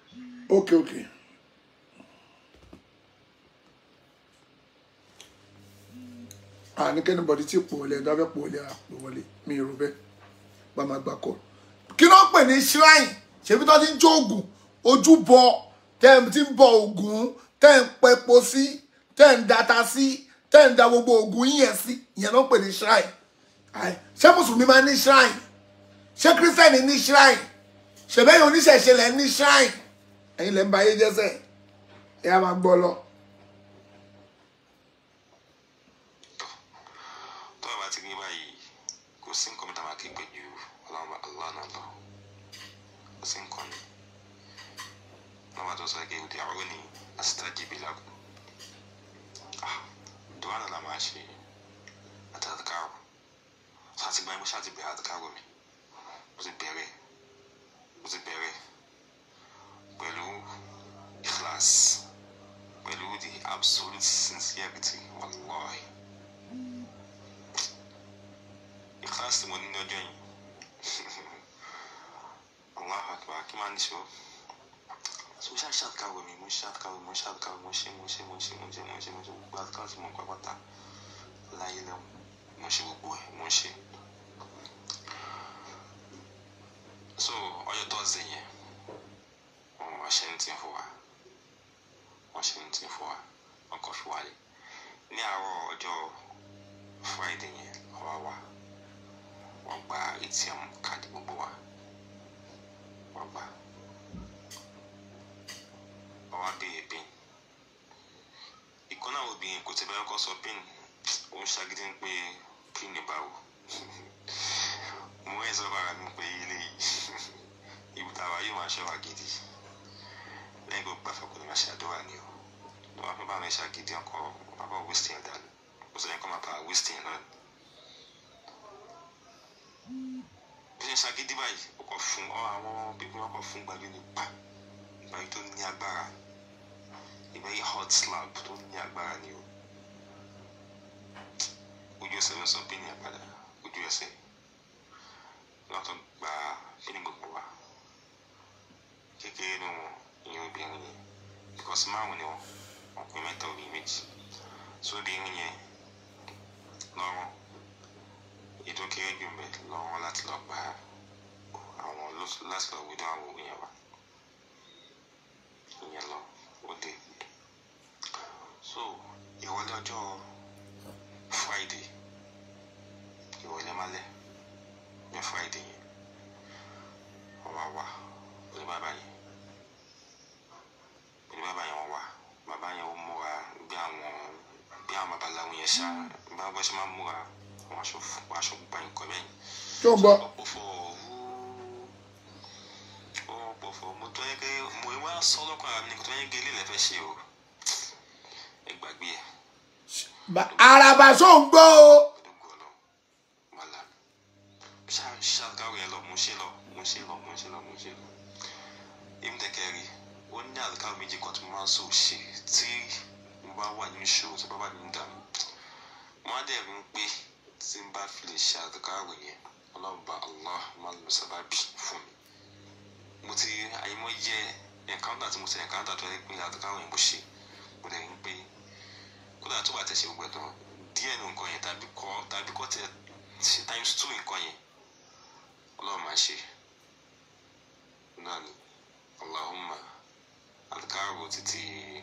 ok ok àníkẹ́ni bọ̀dí tí pò wọlé ẹ̀dá fẹ́ pò wọlé àpò wọlé mi ò rò bẹ́ẹ̀ bá máa gbà kọ́. kí ló ń pè ní shrine ṣebí tó ti ń jó oògùn ojúbọ tẹ́ ẹ̀ ti ń bọ oògùn tẹ́ ẹ̀ ń pẹpo sí tẹ́ ẹ̀ ń data sí tẹ́ ẹ̀ ń da gbogbo oògùn yíyẹn sí ìyẹn ló ń pè ní shrine. Àì, ṣé mùsùlùmí máa ní shrine ṣé kírísítẹ́nì ní shrine ṣèbẹ́yìn oníṣẹ̀ṣe lẹ̀ ní shrine ẹ̀yin lẹ́ ń ba ayé jẹ́sẹ̀ ẹ̀ á máa gbọ́ lọ. tó bá ti rí báyìí kò sí nǹkan mẹ́ta máa kí pé ju ọlọ́run bá allah náà lọ kò sí nǹkan ni wọ́n bá tó sọ pé òde àwọn ní asitajibi lagu ah dùwà náà la máa ṣe àti àdìkárò sọ àti gbáyé mo ṣáà ti bẹ̀rẹ̀ àdìkárò mi mo ti bẹ̀rẹ̀ mo ti bẹ̀rẹ̀ pẹ̀lú ikhlas pẹ̀lú the absolute sincerity wallahi. ikhlas tí mo ní ní ọjọ́ yìí Allahu akbar kí máa ní ṣe o so ṣáà ṣàtìkàwé mi mo ṣàtìkàwé mo ṣàtìkàwé mo ṣe mo ṣe mo ṣe mo ṣe mo ṣe mo ṣe gbogbo àtìkàwé tí mo ń pápátá láyé lẹ́wọ̀n mo ṣe gbogbo ẹ̀ mo ṣe so ọjọ́ tọ́sídẹ̀ yẹn wọ́n ṣe ń tì fún wa wọ́n ṣe ń tì fún wa wọ́n kọ́ fi wálé ní àárọ̀ ọjọ́ Friday yẹn ọwọ́ wa wọ́n gba atm káàdì gbogbo wa wọ́n gba wọ́n wá béèrè pin ìkan náà obìnrin kò tẹ́ bẹ́ẹ̀ kọ́ sọ pin ó ń ṣagídí ń pé pin ní báwo mo rẹ́ sọ́kọ̀ ara mi pé ilé yìí ibi táwa yóò máa ṣọ́ra gidi lẹ́yìn tó gbàfẹ́ kò ní máa ṣe àdúrà ni o tó bá fẹ́ bá mi ṣàgídí ọkọ̀ bàbá wíṣítì ẹ̀ dànù kò sọ yẹn kó máa bá wíṣítì ẹ̀ náà bí ṣe ń ṣàgídí báyìí ó kọ fún ọ àwọn pípín ọkọ fún gbàgbé ní pa ìgbà yìí tó ní agbára ìgbà yìí hot slab tó ní agbára ni o ojú ẹsẹ̀ ló sọ pínì ẹ̀ padà ojú ẹsẹ̀ wọn tó gba pínì gbogbo wa kékeré ni wọn ìyẹn obìnrin yẹn because márùn ni wọn ọkùnrin mẹ́ta obìnrin méjì so obìnrin yẹn lọ́rùn ètò kéré jù mẹ lọ́wọ́ láti lọ gba àwọn láti lọ wíwá àwọn òwe yẹn wá ìyẹn lọ ó dé so ìrọ̀lẹ́ ọjọ́ Friday ìrọ̀lẹ́ málẹ̀ ní Friday yẹn wọ́n wá wá pẹ̀lú bàbá yẹn pẹ̀lú bàbá yẹn wọ́n wá bàbá yẹn ó múra bí àwọn bí àwọn babaláwo yẹn ṣá bí wọ́n ṣe máa ń múra àwọn aṣọ fún aṣọ gba nǹkan bẹ́yìn. tó ń bọ̀ ọ̀pọ̀fọ̀ ọ̀pọ̀fọ̀ mo tọ́ yẹ pé mo wá sọ lọ́kàn ara mi nìkan tó yẹ gé ilé lẹ́fẹ̀ẹ́ ṣe o ẹ gbàgbé ẹ Ba- àràbà ṣó ń gbọ́ o gbẹdọgbọ lọ wàhálà ṣàkàwé ẹ lọ mo ṣe lọ mo ṣe lọ mo ṣe lọ mo ṣe lọ èmi tẹ̀kẹ́ rí ó ní àlùkò méjì kan tó máa ń sọ ṣe tí mo bá wà ní ìṣòro tí bàbá mi ń dààmú wọn á dẹ̀ rí i pé tí n bá fi lè ṣe àdùkárò yẹn ọlọ́run bá allah máa lọ sábàbí fún mi mo ti àyèmọ́ yẹ ẹ̀káńtà tí mo ti ẹ̀káńtà tó yẹ pé àdùkárò yẹn mo ṣe mo dẹ̀ rí i pé kódà tó bá tẹ̀ ṣe gbogbo ẹ̀ tán díẹ̀ nù nǹkan yẹn tàbí kọ́ tàbí kọ́ tẹ̀ ṣe times two nǹkan yẹn ọlọ́run máa ṣe náà ni allahumma àdùkárò títí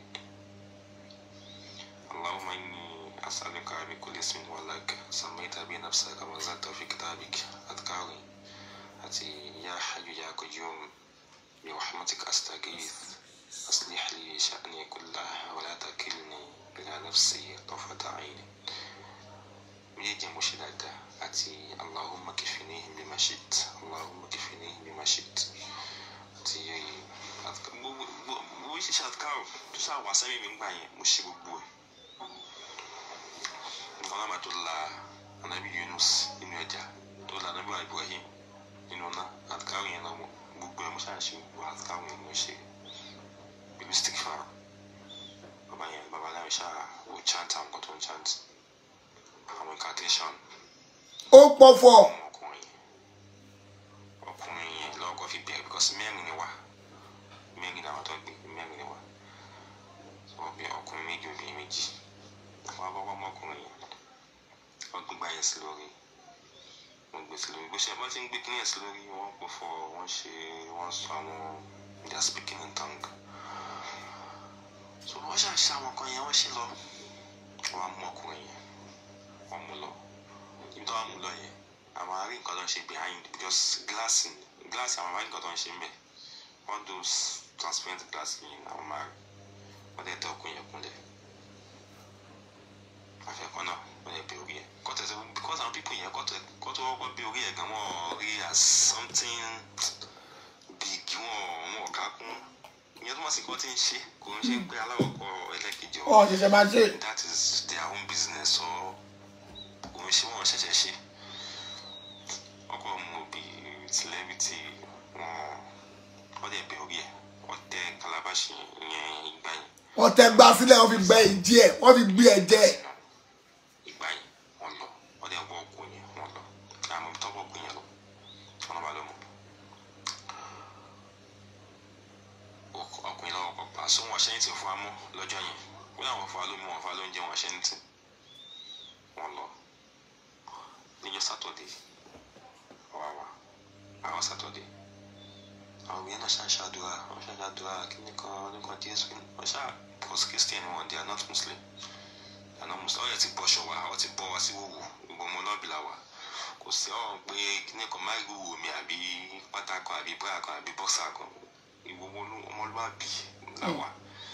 اللهم إني أسألك بكل اسم هو لك سميت به نفسك وأنزلته في كتابك أذكاري أتي يا حي يا قيوم برحمتك أستغيث أصلح لي شأني كله ولا تكلني إلى نفسي طرفة عين méjèèjì mo ṣe dáadáa àti allahumma kìfìníhìn bí ma ṣit allahumma kìfìníhìn bí ma ṣit àti gbogbo ṣíṣe àtúkàrò tó ṣáà wá sẹ́mi mi gbà yẹn mo ṣe gbogbo ẹ̀ nǹkan náà máa tó la anabi yunus nínú ẹja tó la anabi ibrahim nínú náà àtúkàrò yẹn náà gbogbo ẹ̀ mo ṣáà ṣe gbogbo àtúkàrò yẹn mo ṣe bíbí stick far bàbá yẹn bàbá láyé ṣáà ó chant àwọn nǹkan tó ń chant àwọn incantation ó pọ̀fọ̀ ọkùnrin ọkùnrin yẹn lọ́kọ̀ fi bẹ̀rẹ̀ because mẹ́rin ni wá mẹ́rin ni àwọn tó gbé mẹ́rin ni wá ọbẹ̀ ọkùnrin méjì obìnrin méjì wọ́n bọ́ ọmọkùnrin yẹn wọ́n gbé gbá yẹn sí lórí wọ́n gbé sí lórí bó ṣe bá ti ń gbé kíní yẹn sí lórí wọ́n pò fọ wọ́n ṣe wọ́n sọ àwọn they are speaking in tongue so wọ́n ṣàṣà àwọn kan yẹn wọ́n ṣe lọ wọ́n á mú ọkùnrin yẹn wọ́n mú lọ ibi tó wà mú lọ yẹn àwọn arí nǹkan tó ń ṣe behind because glass glass àwọn arí nǹkan tó ń ṣe ń bẹ̀ all those transparent glass yẹn àwọn máa rí wọ́n dẹ̀ tẹ ọkùnrin yẹn kúnlẹ̀ àfẹ́kọ́ náà wọ́n lè bí orí ẹ̀ kọ́tẹ́ tó because àwọn people yẹn kọ́tẹ́ kọ́tẹ́ wọ́pọ̀ bí orí ẹ̀ gan wọ́n rí as something big wọ́n wọ́n ọ̀gá kún ìyẹn tó máa sì kọ́ tí ń ṣe kò ń ṣe pé aláwọ̀ kọ ẹlẹ́kejì ọ̀ ọ̀ ṣẹ̀ṣẹ̀ máa ṣe that is their own business or kò ń ṣe wọ́n ṣẹ̀ṣẹ̀ ṣe ọkọ̀ mu òbí celebrity wọn wọ́n dẹ̀ bẹ orí ẹ̀ wọ́n tẹ calabash yẹn ìgbà yẹn wọ́n tẹ gbá sílẹ̀ wọ́n fi gbẹ ìdí ẹ̀ wọ́n fi gbé ẹ̀ jẹ́ ìgbà yẹn wọ́n lọ wọ́n dẹ̀ wọ́ ọkùnrin yẹn wọ́n lọ àmọ́ ibi tó wọ́ ọkùnrin yẹn lọ wọ́n bá lọ mọ́ ọk- ọkùnrin lọ́wọ́ kọ pa so wọn ṣẹ́yìn tì fún wa mọ́ lọ́jọ́ yẹn wọ́n làwọn fún wa lómi wọn fún wa lóúnjẹ wọn ṣẹ́yìn tì wọ́n lọ níjọ́ sátọ̀dé wà wá àwọn sátọ̀dé àwọn òbí náà ṣáà ṣàdúrà wọ́n ṣáà ṣàdúrà kíní kan oníkan jésù wọ́n ṣáà because christian wọn they are not muslim they are not muslim ọ̀yẹ́ ti bọ́ṣọ wa ọ ti bọ́ wa sí wòwò gbogbo ọmọ ọlọ́bì la wà kò sí ọ̀rọ̀ pé kíní kan máa ń wòwò mi àbí pátá kan àbí bíra kan àbí bọ́ksà kan ìwòwò ọmọlúwàbí la wà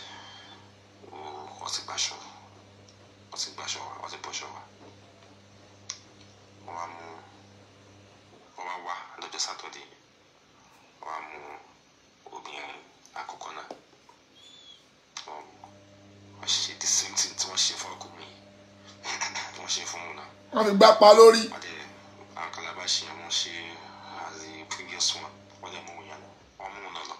wọ́n ti gbàṣọ wọ́n ti gbàṣọ wa wọ́n ti bọ́ṣọ wa wọ́n wá mú wọ́n wá wá lọ́jọ́ sátọ́dé wọ́n á mú obìnrin àkọ́kọ́ náà wọ́n wọ́n ṣe the same thing tí wọ́n ṣe fún ọkùnrin yìí wọ́n ṣe fún un náà wọ́n fi gbá pa lórí wọ́n dẹ̀ àwọn calabash yẹn wọ́n ṣe as the previous one wọ́n dẹ̀ mú un yẹn lọ wọ́n mú un náà lọ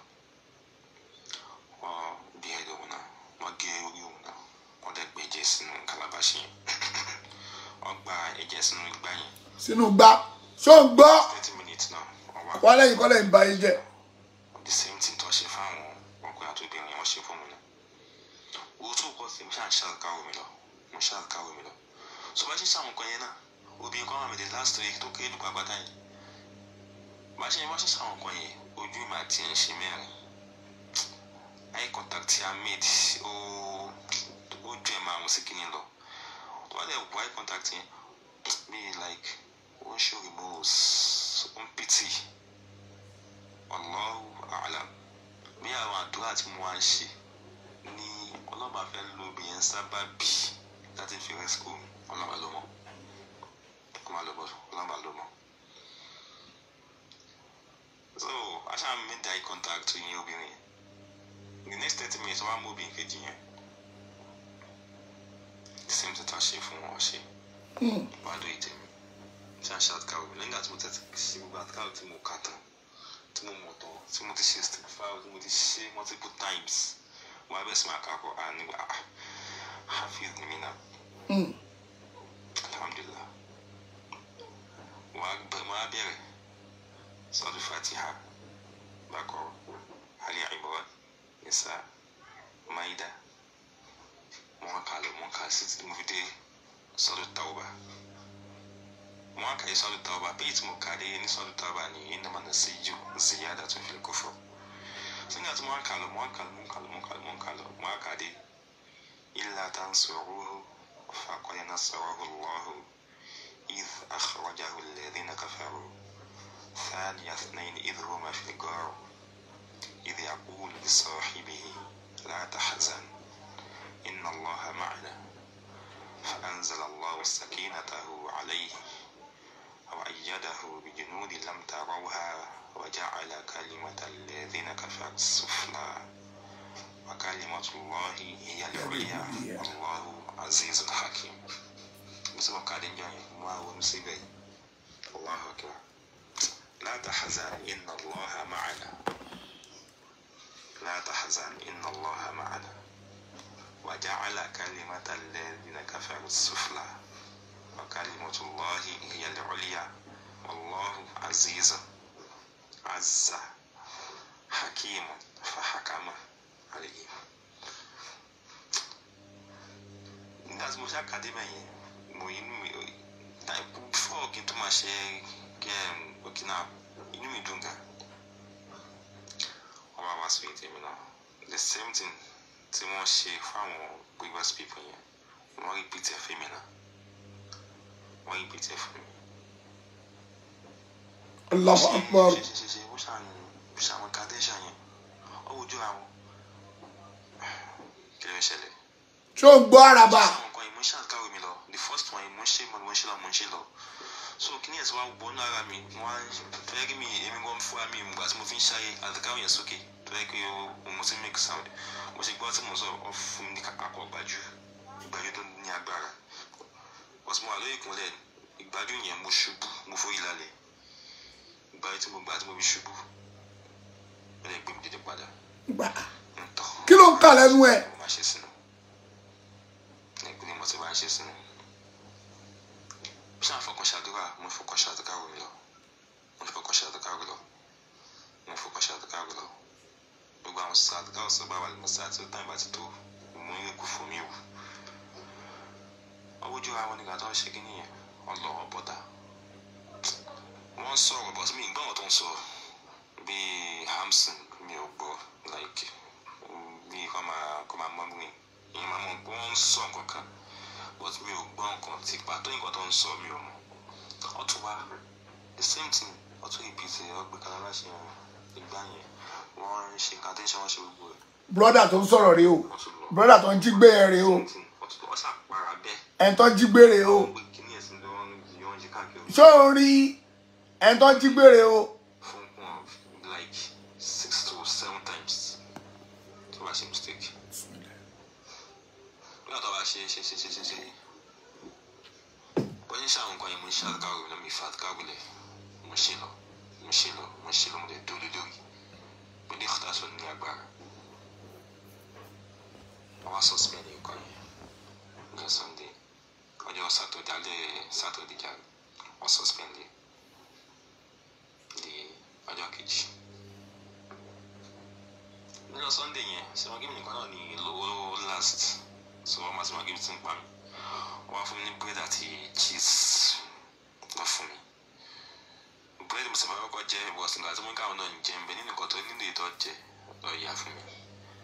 wọ́n bí ẹ̀dọ̀ òun náà wọ́n gé orí òun náà wọ́n dẹ̀ gbé ẹ̀jẹ̀ sínú calabash yẹn wọ́n gba ẹ̀jẹ̀ sínú igbá yẹn sínú gbá ṣó ń gbọ́ thirty minutes náà wọ́n wá wọ́n lẹ́yìn kọ́lẹ̀ ń ba yín jẹ́ the same thing tó ṣe fáwọn ọkùnrin àti obìnrin wọn ṣe fún mi náà owó tó kọ sí mo ṣáà ń ṣàkàwé mi lọ mo ṣàkàwé mi lọ so bá ṣe ń ṣàwọn kan yẹn náà obìnrin kan wà mí the last week tó kéré dùgbà gbàtà yẹn bá ṣe bá ṣe ṣàwọn kan yẹn ojú mi àti ẹ̀ ń ṣe mẹ́rin eye contact tí a made ó ojú ẹ̀ máa mú sí kíní lọ tó bá dẹ̀ wọ eye contact yẹn bí like ó ń show remorse ó ń pity Allahu a'lam bí àwọn àdúrà tí mo wá ń ṣe ní ọlọ́ba fẹ́ lo obìnrin sábà bí láti fi rescue mi ọlọ́ba ló mọ̀ ọlọ́ba ló mọ̀ ọlọ́ba ló mọ̀ so aṣá mi da eye contact tó yín obìnrin yẹn the next thirty minutes wọ́n á mú obìnrin kejì yẹn the same thing tó ṣe fún wọn ṣe wàá lóye tèmi ṣáà ṣáà kàwé mi lẹ́yìn àti mo tẹ̀sí ṣe gbogbo àtàkàwé tí mo kà tán tí mo mọ̀ tán tí mo ti ṣe stick file tí mo ti ṣe multiple times wọ́n á bẹ̀ sí máa kakọ̀ à nígbà ah hafiz ni mí náà alhamdulilah wọ́n á bẹ̀ wọ́n á bẹ̀rẹ̀ sọ́dún fatiha bákọ̀ ali imran nisa maida wọ́n á kà lọ wọ́n kà sí tí mo fi dé sọ́dún tawba wọ́n á kà yí sọ́dún tawba bẹ́ẹ̀ tí mo kà dé ní sọ́dún tawba ní innama nasiju ziyadatun fil kufr nígbà tí wọ́n kà lọ wọ́n kà lọ wọ́n kà lọ wọ́n kà lọ wọ́n kà lọ wọ́n kà dé illa tansuruhu faqad nasarahu Allahu idh akhrajahu alladhina kafaru ثاني اثنين إذ هما في الغار إذ يقول لصاحبه لا تحزن إن الله معنا فأنزل الله سكينته عليه وأيده بجنود لم تروها وجعل كلمة الذين كفروا السفلى وكلمة الله هي العليا والله عزيز حكيم بسم الله قاعدين جاي ما هو مصيبة الله أكبر لا تحزن إن الله معنا لا تحزن إن الله معنا وجعل كلمة الذين كفروا السفلى وكلمة الله هي العليا والله عزيز عز حكيم فحكم عليه nígbà tí mo ṣe àkàdé mẹ́yìn mo inú mi like before kí n tó máa ṣe um, òkè náà inú mi dùn gan wọ́n bá wá sí ètè mi náà the same thing tí wọ́n ṣe fáwọn previous people yẹn wọ́n repeat ẹ̀ fún mi náà wọ́n repeat ẹ̀ fún mi. Allahu Akbar ṣe ṣe ṣe ó ṣàn ó ṣàn àwọn kàdéṣà yẹn ó wojú àwọn kí ló ń ṣẹlẹ̀. ṣé o ń gbọ́ àràbà àwọn nǹkan yìí mo ń ṣàkàwé mi lọ the first one yìí mo ń ṣe mo ń ṣe lọ mo ń ṣe lọ so kí ni ẹ̀ tí wàá gbọ́ ní ara mi mo á fẹ́ kí mi èmi gan fúra mi ìgbà tí mo fi ń ṣayé àtàkàwé yẹn sókè tó yẹ kí o mo ti make sound mo ṣe gbọ́ tí mo sọ ọ fún mi ní akọ gbàjú ìgbàjú tó ní agbára ọ̀sùn mo wà lórí ìkúnlẹ̀ ìgbàjú yẹn mo ṣubú mo forí lálẹ́ ìgbàjú tí mo gbà tí mo fi ṣubú ó lè gbé mi dédé padà gbà ń tọ́ kí ló ń kà lẹ́nu ẹ̀ mo máa ṣe sínú ẹgbẹ́ mo ti máa ṣe sínú ṣáà fọkàn ṣàdúrà mo fọkàn ṣàdúrà rò lọ mo fọkàn ṣàdúrà rò lọ mo fọkàn ṣàdúrà rò lọ gbogbo àwọn ṣàdúrà ọ̀sán bá wà lọ́mọ sáà tí ó tán ìbá ti tó mo ń kú fún mi o ọwọ́ ojú àwọn nígbà tó ń ṣe kí nìyẹn ọlọ́wọ́ bọ́dà wọ́n sọ̀rọ̀ bọ́sí mi gbọ́n tó ń sọ bíi hamson mi ò gbọ́ like bíi kọ́ máa kọ́ máa mọ́ mi ìyẹn máa mọ̀ pé wọ́n ń sọ nǹkan kan but mi ò gbọ́ nǹkan tí pàtó nǹkan tó ń sọ mi ò mọ̀ ọtún wá the same thing ọtún ìpìtì ọgbẹ́ kan láṣẹ ìgbà yẹn wọ́n ń ṣe nǹkan tí ń ṣe wọ́n ṣe gbogbo ẹ̀ brọ́dà tó ń sọ̀rọ̀ rèé o wọ́n tún lọ brọ́dà tó ń jí gbé ẹ rèé o something wọ́n tún lọ ṣàpárá bẹ́ẹ̀ ẹni tó ń jí gbé rèé o wọ́n gbé kíní ẹ̀sìn lọ́wọ́ yìí wọ́n jí káàkiri ṣé o rí ẹni tó ń jí gbé rèé o fún wọn like six to seven times tó bá ṣe mistake bí wọ́n tó bá ṣe ṣe ṣe ṣe ṣe ṣe bọ́n ṣe àwọn nǹkan yẹn mo ń ṣe àdúgbò lọ mi fa àdúgbò lẹ̀ mo ṣe lọ mo ṣe lọ mo ṣe lọ mo lè dúró lórí mo ní ìkọ́tà sọ ní agbára wọ́n wá suspend nǹkan yẹn ní sunday ọjọ́ saturday alẹ́ saturday jà wọ́n suspend yẹn di ọjọ́ kejì nínú sunday yẹn ṣe wọn gíbi nìkan náà ní lówó last so wọn máa ti máa gíbi tí ń pa mi wọn wá fún mi ní bread àti cheese lọ fún mi bread mo sì máa kọ́kọ́ jẹ bọ̀sì nígbà tí mo ń káwọn náà ń jẹ ń bẹ nínú nǹkan tó nínú ìtọ́ jẹ lọ yà fún mi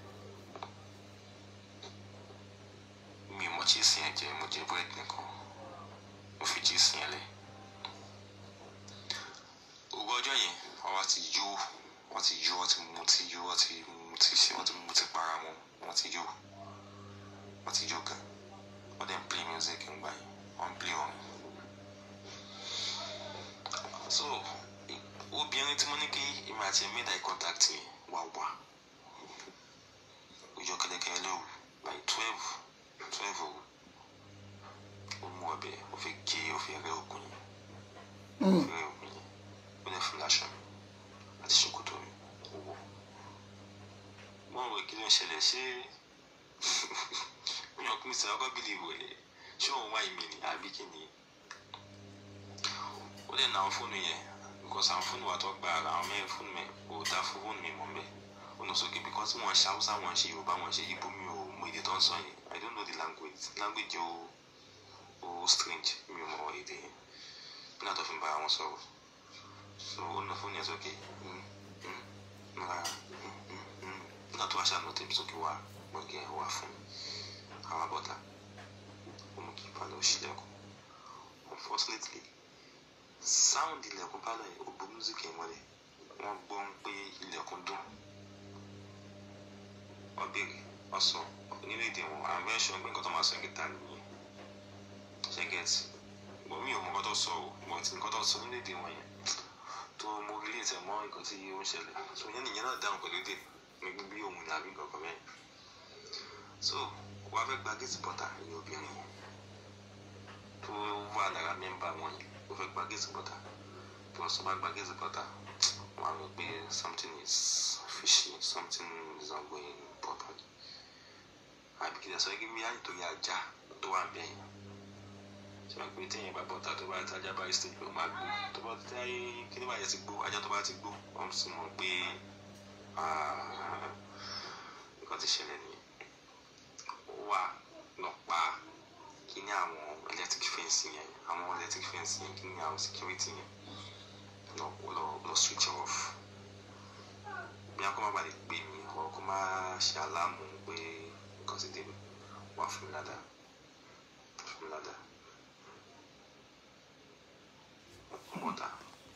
mi ò mọ cheese yẹn jẹ mo jẹ bread nìkan mo fi cheese yẹn lẹ owó ọjọ́ yẹn wọ́n wá ti yó wọ́n ti yó wọ́n ti mu ti yó wọ́n ti mu ti ṣe wọ́n ti mu ti para wọn wọ́n ti yó wọ́n ti yó gan wọ́n dẹ̀ ń play music ń gbà yẹn wọ́n ń play orin. so i- obìnrin tí mo ní kí èmi àti ẹ̀ made eye contact yẹn wà wà ojú kẹlẹkẹlẹ lóru like twelve twelve òru ó mú ọbẹ̀ ó fi gé ó fi rẹ́ òkun yẹn ó fi rẹ́ òkun yẹn ó lè fún láṣọ mi àti ṣòkòtò mi ó wọ̀ mo rò kí ló ń ṣẹlẹ̀ ṣé mi ò kí n sọ ọkọ bílí ìwò ẹ̀ ṣé òun wá ìmì ni àbí kí ni ó lè na àwọn fóònù yẹn because àwọn fóònù wa tó gba ara àwọn mẹ́rin fóònù mi ò dá fún fóònù mi mọ́ bẹ́ẹ̀ ó lọ sókè because wọ́n ṣe haúsá wọ́n ṣe yorùbá wọ́n ṣe ibo mi ò mọ èdè tó ń sọ yẹn i don't know the language language ó ó strange mi ò mọ èdè yẹn nígbà tó fi ń bá wọn sọ̀rọ̀ so ó na fóònù yẹn sókè mm, mm, nra, mm, mm, mm. nígbà tó wá ṣàánú tèmi sókè wá gbọ̀ngàn ẹ̀ wá fún mi àwọn abọ́ta ó mú kí ìpàlẹ̀ ó ṣílẹ̀kùn unfortunately sound ilẹ̀kùn pálọ̀ yẹn ó bo music yẹn mọ́lẹ̀ wọ́n gbọ́ ń pé ilẹ̀kùn dùn wọ́n béèrè wọ́n sọ nínú èdè wọn àwọn bẹ́ẹ̀ ṣọ́ pé nǹkan tó máa sọ gíta nìyẹn ṣe gẹ̀ẹ́sì bọ̀ mí ò mọ nǹkan tó sọ o bọ̀ tí nǹkan tó sọ nínú èdè wọn yẹn tó mo rí ètò mọ́ nǹkan tí ó ń ṣẹlẹ̀ so yẹn nìyẹn náà dáhùn pẹ̀lú èdè nígbà bí òun ní àbí nǹkan kan mẹ́rin so wọ́n á fẹ́ gba gate butter ní obìnrin yẹn tó wà lára mẹ́mbà wọn yẹn ó fẹ́ gba gate butter tí wọ́n sọ bá gba gate butter wọ́n á rò pé something is fishy something is not going properly àbí kìlẹ̀ sọ kí bíyà nítorí ajá tó wà bẹ́ẹ̀ yẹn ṣe máa pè téèyàn bá bọ́ta tó bá tajà bá stage pé ó máa gbó tó bá tí kí ní bá yẹ ti gbó ajá tó bá ti gbó wọ́n sì mọ̀ pé ah, nǹkan ti ṣẹlẹ̀ nìyẹn ó wà lọ pa kí ní àwọn electric fence yẹn àwọn electric fence yẹn kí ní àwọn security yẹn lọ lọ lọ switch off bí a kò má balẹ̀ pè mí ọ kò má ṣe aláàmù pé nǹkan ti dé mi wá fún mi ládàá fún mi ládàá mọ̀tà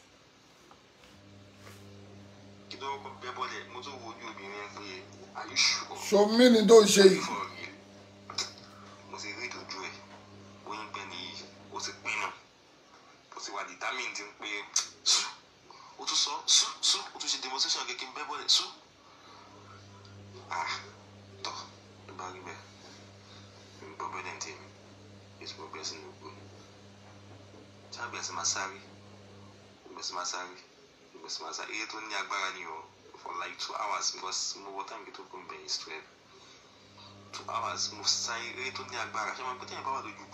kí ló kọ bẹ́ bọ́lẹ̀ mo tún wo ojú obìnrin yẹn pé are you sure? ṣomi ni tó ń ṣe yìí for real mo ti rí ìdójú ẹ oyin pẹ nìyí o ti pinnu o ti wà determined pé su o tún sọ su su o tún ṣe demonstration kékeré ń bẹ́ bọ́lẹ̀ su ah tọ́ ló bá rí bẹ́ẹ̀ ń gbọ́ bẹ́ẹ̀ dẹ́ntẹ́ mi èsì mo bẹ̀rẹ̀ sí ní gbó ṣáà bẹ̀rẹ̀ sí máa sáré bẹ̀rẹ̀ sí máa sáré bẹ̀rẹ̀ sí máa sáré eré tó ní agbára ni o for like two hours because mo wọ táǹkì tó kún bẹ̀rẹ̀ is twelve two hours mo sáré eré tó ní agbára ṣé máa gbé téèyàn bá wà lójú kù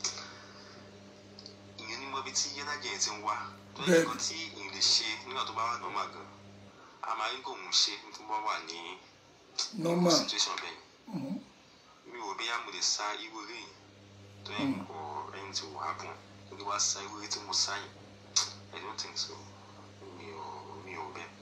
ìyẹn ní mọ́bí tí yẹ́nájẹ́ yẹn ti ń wá tó yẹ Bẹ́ẹ̀ni. kó tí ìyẹn lè ṣe nígbà tó bá wà normal gan a máa ń kò mú ṣe tó bá wà ní normal situation bẹ́ẹ̀ mi ò bí yá mo lè sa irú eré yìí tó yẹ kó ẹni tí wàá bùn kó lè wá sa irú eré tí mo sá yìí I don't think so mi ò mi ò bẹ́ẹ̀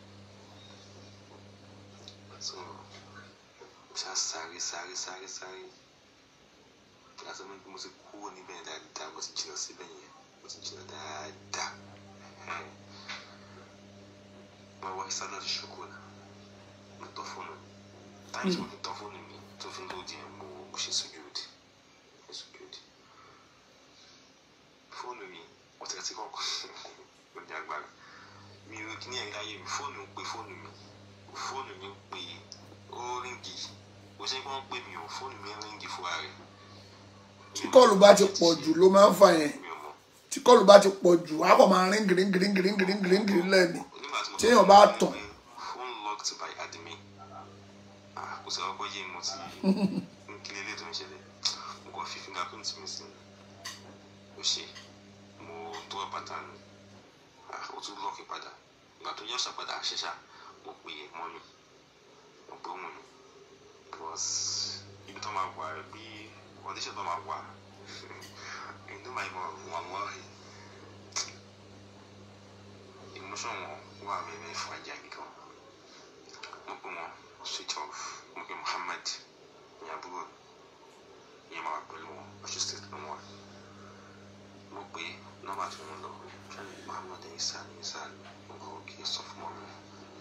so ṣá sáré sáré sáré sáré láti mú mo ti kúrò níbẹ̀ dáadáa mo ti jìnnà síbẹ̀ yẹn mo ti jìnnà dáadáa mo wá ìsádà ti ṣokò náà mo tọ́ fóònù táyì tí mo fi tọ́ fóònù mi tó fi ń lòdì ẹ̀ mo mo ṣe sojúdì ṣe sojúdì fóònù mi ọ̀tẹ̀tẹ̀ kọ̀ọ̀kan ó ní agbára mi ò kí ní ẹ̀rí ayé mi fóònù ń pe fóònù mi fóònù mi ń pe ó ríngì kò ṣe pé wọ́n pè mí o fóònù mi ń ríngì fúnra rẹ̀ tí kọlù bá ti pọ̀ jù ló máa ń fà yẹn mi ò mọ̀ tí kọlù bá ti pọ̀ jù á kọ̀ máa rín gírín gírín gírín gírín gírín gírín lẹ́ni nígbà tí mo Tí èèyàn bá sọ fún tàn. mi pé phone locked by admin ah kò sí ọkọ yé mo ti ń kí lélẹ̀ tó ń ṣẹlẹ̀ mo kàn fi fingerprint mi sí ó ṣe mo tó ọ̀ pàtàkì ah ó tún lọ́ọ̀kì padà ìgbà tó yẹ ọ̀sà padà ṣẹṣà mo pè é mọ́ mi mo pè òun mi because ibi tó máa wà bí condition tó máa wà inú máa mọ̀ wọ́n wọ́n rí emotion wọn wà very fragile gan mo pe wọn switch off mo pe Muhammad ní àbúrò ìyẹn máa wà pẹ̀lú wọn ọṣù state ló wà mo pe nọ́mbà tí wọ́n lọ ṣáàlì Muhammad ẹ̀yìn sáà ní sáà ní mo kọ́ kí n sọ fún ọmọ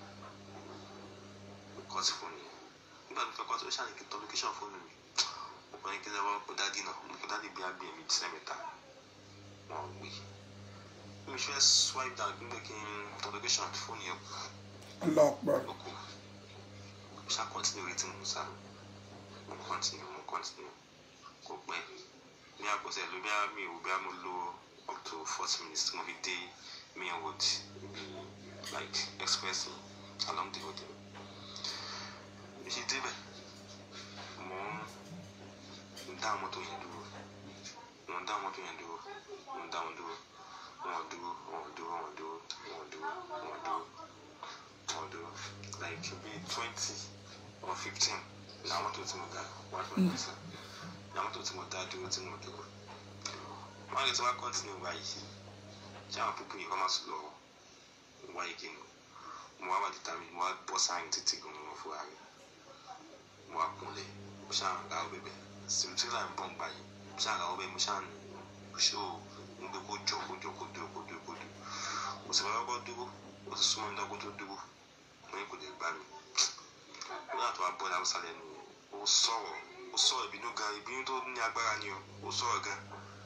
mi kọ́ sí fóònù yẹn nígbà tó fẹ́ kọ́ sí ó ṣáàlì kí n tọ́ location fóònù mi mo kọ́ ní kí lẹ́wọ́ kó dádì náà mo kọ́ dádì bí agbè mi sẹ́mẹ̀ta wọn ò gbé mi fẹ́ swipe down nígbà kí n tọ́ location fóònù yẹn kù ọlọ́pàá lóko ṣá continue retí mo sá mo continue mo continue kò pẹ́ ní àkọsẹ̀ ló bí mi ò bí mo lo up to forty minutes tí mo fi dé main road ibi like express along the road yẹn bí ṣe débẹ̀ mo ń dá mọ́tò yẹn dúró mo ń dá mọ́tò yẹn dúró mo ń dá wọn dúró wọn ò dúró wọn ò dúró wọn ò dúró wọn ò dúró wọn ò dúró although like be twenty or fifteen làwọn tó ti mo ga one point percent làwọn tó ti mo dá dúró tí mo dúró wọn lè ti wá continue wáyé tí àwọn pípọ̀ yìí wọ́n máa sùn lọ wáyé kí ni mo wá wà determined mo wá bọ́ sáyìn títí gan mo fúra rẹ̀ mo wá kúnlẹ̀ mo ṣáà ń ra ọbẹ̀ bẹ̀ sèmítírì là ń bọ̀ ń gbà yìí mo ṣáà ra ọbẹ̀ mo ṣáà ń ṣó ń gbé kó jọ kó jọ kó dúró kó dúró kó dúró mo sì bá kọ́kọ́ dúró mo sì súnmọ́ ní dọ́gbó tó dúró mo ní kò lè gbà mí nígbà tó wá bọ́ ní haúsá lẹ́nu yẹn ó sọ̀rọ̀ ó sọ̀rọ̀ ìbínú gan ìbínú tó ní agbára ni o ó sọ̀rọ̀ gan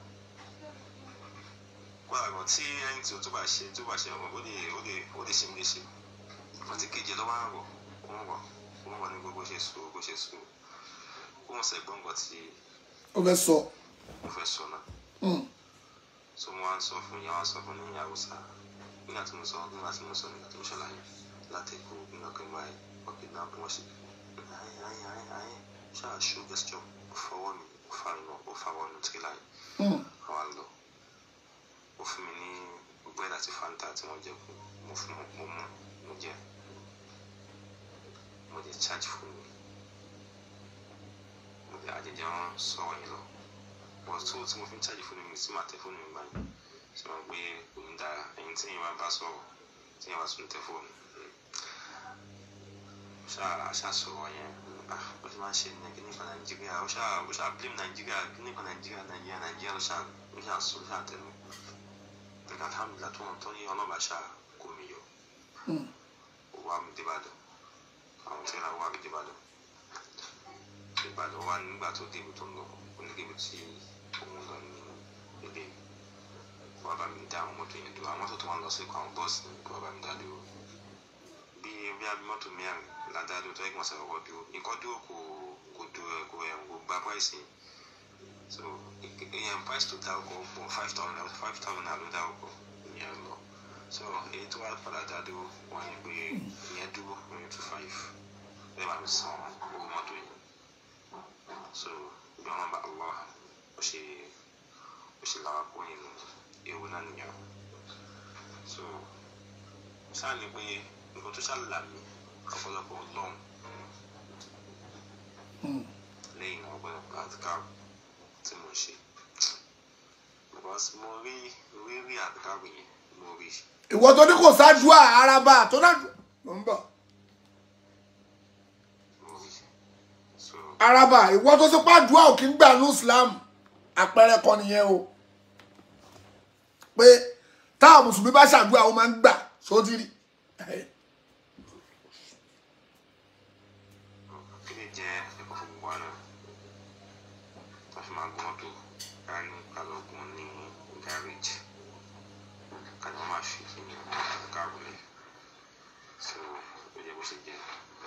wọ́n àgbọ̀ tí ẹni tí o tó bá ṣe tó bá ṣe ọ̀rọ̀ ó lè ó lè ó lè ṣe mí léṣe àti kejì ẹ̀ lọ́wọ́ àrọ̀ ó ń rọ̀ ó ń rọ̀ ní gbogbo ṣe sùn bó ṣe sùn ó ń sẹ̀ gbọ́ngàn tí ó fẹ́ sọ mo fẹ́ sọ náà Mm. so mo wá ń sọ fún ìyá wa sọ fún ní haúsá nígbà tí mo sọ nígbà tí mo sọ nígbà tí mo ṣàlàyé láti kó nígbà kan báyìí ọkẹ náà bí wọn ṣe ayé ayé ayé ayé ṣáà ṣó gesture ó fọwọ́ mi ó fa iná ó fa wọnú tírélà yìí Mm. àwa lọ ó fún mi ní búrẹ́dì àti fanta tí wọ́n jẹ kú mo fún mo mú mo jẹ mo jẹ charge fún mi mo jẹ àjẹjẹ wọn sọ̀rọ̀ yìí lọ but tó tí mo fi ń charge fóònù mi sí máa tẹ fóònù mi báyìí ṣe máa gbé òun dára ẹ̀yin tí èèyàn bá bá sọ̀rọ̀ tí èèyàn bá tún tẹ fóònù ṣáà ṣàṣọwọ́ yẹn ah ó ti máa ń ṣe ní kíní kan nàìjíríà ó ṣáà ó ṣáà blame nàìjíríà kíní kan nàìjíríà nàìjíríà nàìjíríà ló ṣáà ó ṣáà sọ ó ṣáà tẹnu nígbà alhamdulilah tó wọn tó ní ọlọ́ba ṣáà kó mi yọ ó wá mi débàdàn àwọn tí wọ́n wá mi débàdàn ìbàdàn wà nígbà tó débi tó ń lọ ó ní débi tí òun lọ ní ilé wọ́n bá mi dá àwọn mọ́tò yẹn dúró àwọn mọ́tò tó wà lọ sí ikọ̀ àwọn bọ́ọ̀sì ní wọ́n bá mi dá dúró bí bí abí mọ́tò mẹ́rin ládàá tó ẹ̀gbọ́n sọ̀rọ̀ kọ́ dúró nǹkan dúró kò kò dúró kò ẹ̀ kò gba price yẹn so ìyẹn price tó dárúkọ pọ̀ five thousand naira five thousand naira ló dárúkọ ìyẹn lọ so èyí tó wà padà dá dúró wọ́n ní pé ìyẹn dúró ìyẹn two five bẹ́ẹ̀ bá mi san owó mọ́tò yẹn so bí wọn bá Allah ó ṣe ó ṣe làwọn kó nínú ewu náà nìyẹn so sáà ní pé nǹkan tó ṣàlà mí ọ̀pọ̀lọpọ̀ lọ́hùn lẹ́yìn náà ọ̀pọ̀lọpọ̀ àtìká tí mo ṣe because mo rí rí rí àtìká yẹn mo rí ìwọ tó ní kò ṣáàdúà araba tó náà ló ń bọ̀ mo rí so araba ìwọ tó ti pàdúà ò kí ń gbà ní islam àpẹẹrẹ kan nìyẹn o pé táwọn mùsùlùmí bá ṣàdúà ó máa ń gbà sódìrí kí lè jẹ́ ẹ̀kọ́ fún gbogbo àná tó fi máa gbọ́n tó ká ní kálọ̀gùn ní gáréjì ká ní wọ́n máa fi kí ní káàbùlẹ̀ so ó yẹ bó ṣe jẹ́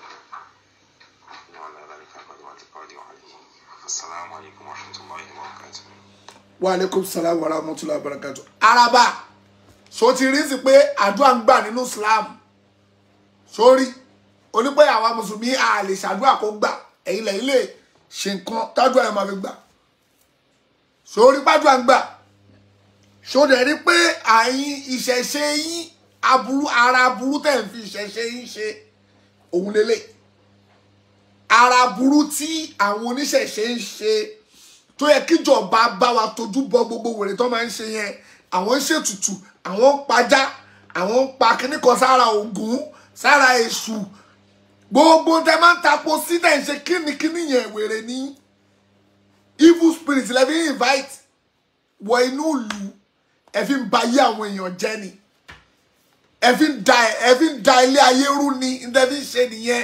ní wàhálà ìlànà pàdé wà ti pàdé wà ní asalaamu alaykum wa rahmatulahi wa barakatuh. wa aleykum salaam wa rahmatullahi wa barakatuh araba so ti rí sí pé àdúrà ń gbà nínú islam sórí onípẹ́ àwa mùsùlùmí a lè ṣàdúrà kó gbà ẹ̀yin lẹ́yìn lè ṣe nǹkan tádùá ẹ̀ máa fi gbà sórí pàdúrà ń gbà sódẹ̀ rí pé àyín ìṣẹ̀ṣe yín aburú ara aburú tẹ̀ ń fi ìṣẹ̀ṣe yín ṣe òun lélẹ̀ ara aburú tí àwọn oníṣẹ̀ṣe ń ṣe tó yẹ kíjọba bá wa tójú bọ gbogbo wèrè tó máa ń ṣe yẹn àwọn ń ṣètùtù àwọn ń pajá àwọn ń pa kíní kan sára Ògún sára èṣù gbogbo tẹ máa ń tapo sí tẹ̀ ń ṣe kínníkínní yẹn wèrè ní evil spirit lẹ́bí invite wọ inú ìlú ẹ fi ń ba ayé àwọn èèyàn jẹ́ ni ẹ fi ń da ẹ fi ń da ilé ayé rú ni ẹ fi ń ṣe nìyẹn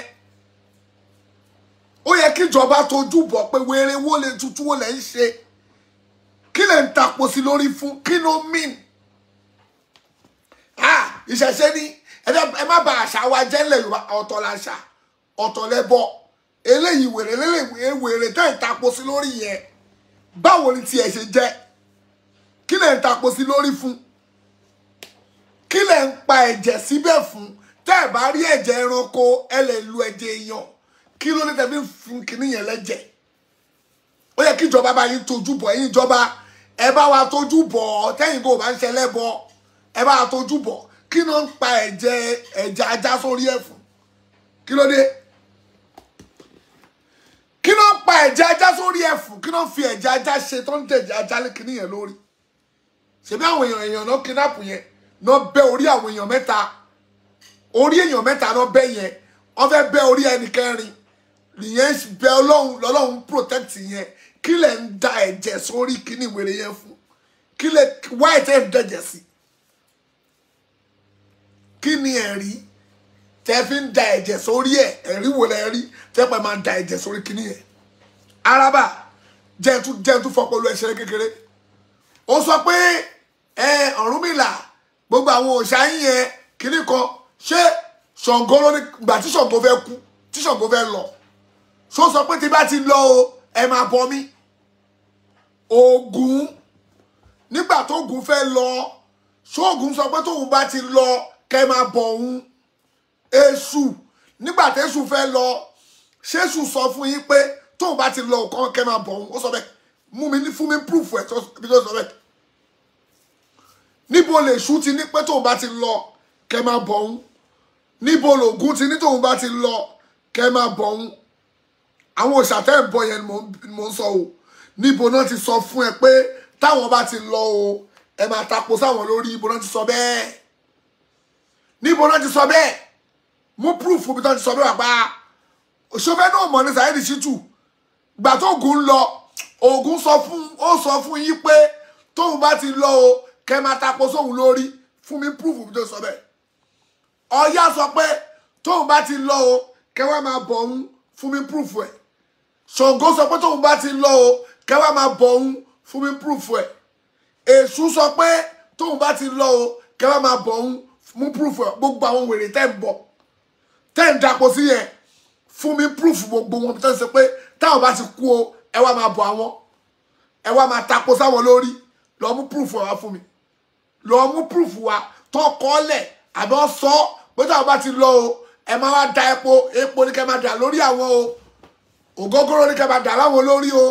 ó yẹ kíjọba tójú bọ̀ pé wèrè wo lè tutù wo lè ń ṣe kí lè ń tapo sí lórí fún kí ló mean ah ìṣẹ̀ṣe ni ẹ má bà àṣà wa jẹ́ ńlẹ̀ Yorùbá ọ̀tọ̀ làṣà ọ̀tọ̀ lẹ́bọ eléyìí wèrè eléyìí wèrè tẹ́ ń tapo sí lórí yẹn báwo ni tiẹ̀ ṣe jẹ́ kí lè ń tapo sí lórí fún kí lè ń pa ẹ̀jẹ̀ síbẹ̀ fún tẹ́ ẹ̀ bá rí ẹ̀jẹ̀ ẹranko ẹ lè lu ẹ̀jẹ̀ èèyàn kí ló ní tẹ̀bí fún kinní yẹn lẹ́jẹ̀ ó yẹ kí ìjọba bá yín tójú bọ̀ ẹ̀yin ìjọba ẹ bá wa tójú bọ̀ tẹ́yìn kò bá ń ṣẹlẹ̀ bọ̀ ẹ bá wa tójú bọ̀ kí ló ń pa ẹ̀jẹ̀ ẹ̀jẹ̀ ajá sórí ẹ̀ fún kí ló dé kí ló ń pa ẹ̀jẹ̀ ajá sórí ẹ̀ fún kí ló ń fi ẹ̀jẹ̀ ajá ṣe tó ń tẹ̀jẹ̀ ajá lé kinní yẹn lórí ṣebí àwọn èèyàn èèyàn náà kidnap yẹn náà bẹ́ orí àwọn èèyàn mẹ́ta orí èèyàn mẹ́ta náà bẹ́ yẹn wọ́n fẹ́ bẹ́ orí ẹnì kẹrin nìyẹn bẹ ọlọ́run lọ́lọ́run protect yẹn kí lẹ̀ ń da ẹ̀jẹ̀ sórí kíní wèrè yẹn fún kí lẹ̀ wáyé tẹ́ ń dẹ̀jẹ̀ sí kí ni ẹ̀rí tẹ́ fi ń da ẹ̀jẹ̀ sórí ẹ̀ ẹ̀rí wò lẹ́ rí tẹ́ pẹ́ máa da ẹ̀jẹ̀ sórí kíní yẹn araba jẹ́ntu jẹ́ntu fọpọlọ ẹ̀ṣẹ̀ kékeré ó sọ pé ẹ Ọ̀rúnmìlà gbogbo àwọn òòṣà yín yẹn kíní kan ṣé Ṣàngó ló ní gbà tí Ṣàngó fẹ́ kú tí Ṣàngó fẹ́ lọ so sọ pé tí bá ti lọ o ẹ máa bọ mí Ògún nígbà tó Ògún fẹ́ lọ ṣóògùn sọ pé tóun bá ti lọ kẹ máa bọ òun Èṣù nígbà tẹ́ṣù fẹ́ lọ ṣéṣù sọ fún yín pé tóun bá ti lọ kàn kẹ máa bọ òun ó sọ bẹ́ẹ̀ mú mi ní fún mi proof ẹ tó sọ bẹ́ẹ̀ níbo lèṣù ti ní pé tóun bá ti lọ kẹ máa bọ òun níbo lògún ti ní tóun bá ti lọ kẹ máa bọ òun àwọn òṣàtẹ́ ìbọ yẹn ni mò ń sọ o níbo náà ti sọ fún ẹ pé táwọn bá ti lọ o ẹ máa tapo sáwọn lórí ibo náà ti sọ bẹ́ẹ̀ níbo náà ti sọ bẹ́ẹ̀ mú proof bí náà ti sọ bẹ́ẹ̀ wà pa òṣèfẹ́ náà mọ̀ ní Saheed Shittu gbà tó Ògún lọ Ògún sọ fún ó sọ fún yín pé tóun bá ti lọ o kẹ máa tapo sóhun lórí fún mi proof bí tó sọ bẹ́ẹ̀ Ọya sọ pé tóun bá ti lọ o kẹ wá máa bọ̀ òun fún mi proof ẹ̀ Ṣàngó sọ pé tóun bá ti lọ o kẹ wá máa bọ̀ òun fún mi proof ẹ̀ Èṣù sọ pé tóun bá ti lọ o kẹ wá máa bọ̀ òun mú proof ẹ̀ gbogbo àwọn wèrè tẹ́ ń bọ̀ tẹ́ ń dapò sí yẹn fún mi proof gbogbo wọn tó ń sọ pé táwọn bá ti kú o ẹ wá máa bọ̀ àwọn ẹ wá máa tapo sáwọn lórí lọ mú proof ẹ wá fún mi lọ mú proof wa tó kọ́ lẹ̀ àbí wọ́n sọ pé táwọn bá ti lọ o ẹ máa wá da epo epo ní kẹ́ máa dà lórí àwọn o ògógóró ní kẹ́ máa dà láwọn lórí o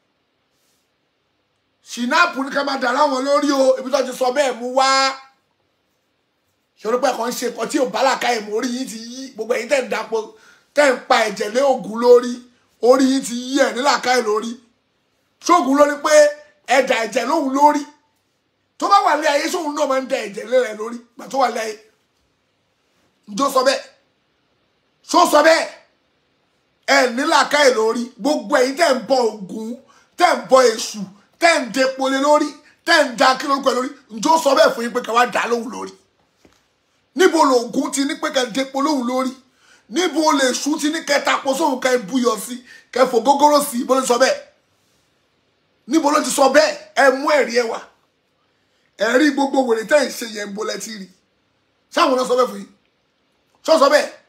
ṣìnáàpù ní kẹ́ máa dà láwọn lórí o ibi tó ti sọ bẹ́ẹ̀ mú wá ṣòro pé kàn ń ṣe nǹkan tí ò bá làkà ẹ̀ mọ́ orí yín ti yí gbogbo ẹ̀yin tẹ̀ ń dapò tẹ̀ ń pa ẹ̀jẹ̀ lé Ògún lórí orí yín ti yí ẹ̀ ní làkà ẹ̀ lórí ṣóògùn lórí pé ẹ̀dà ẹ̀jẹ̀ lóhun lórí tó bá wà lé ayé sóhun náà máa ń da ẹ̀jẹ̀ lé rẹ̀ lórí gbà tó wà lé ayé njó sọ bẹ́ẹ̀ ṣó sọ bẹ́ẹ̀ ẹ̀ ní làkà ẹ̀ lórí gbogbo ẹ̀yin tẹ̀ ń bọ Ògún tẹ̀ ń bọ Èṣù tẹ̀ ń depo lé lórí tẹ̀ ń da kí lórúkọ ẹ̀ lórí njó sọ bẹ́ẹ̀ fún yín pé ká wá dá lóhun lórí níbo lògùn ti ní pé kẹ depo lóhùn lórí níbo lè ṣú ti ní kẹta po sóhun kẹ buyọ sí kẹ fò gógóró sí bó ló sọ bẹ́ẹ̀ níbo ló ti sọ bẹ́ẹ̀ ẹ mú ẹ̀rí ẹ wá ẹ̀rí gbogbo wèrè tẹ́ ń ṣe yẹn ń bolẹ tí rí sáwọn náà sọ bẹ́ẹ̀ fún yín sọ sọ bẹ́ẹ̀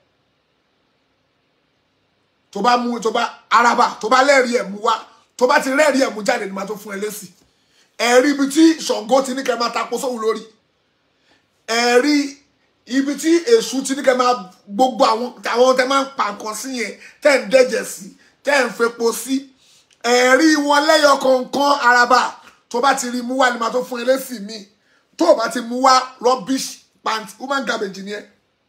tó bá mú tó bá araba tó bá lẹ́rìí ẹ̀ mú wá tó bá ti rẹ́rìí ẹ̀ mú jáde ní ma tó fún ẹ lésì ẹ̀rí ibi tí Ṣàngó ti ní kẹ máa tapo sóhun lórí ẹ̀rí ibi tí èṣù ti ní kẹ́ máa gbogbo àwọn àwọn tẹ́ máa ń pa nǹkan sí yẹn tẹ́ ń dẹ́jẹ̀ sí tẹ́ ń fepo sí ẹ̀rí wọn lẹ́yọ kọ̀ọ̀kan araba tó bá ti rí mú wá ni màá tó fún ẹlẹ́sì mi tó o bá ti mú wá rubbish pant woman garbage ni ẹ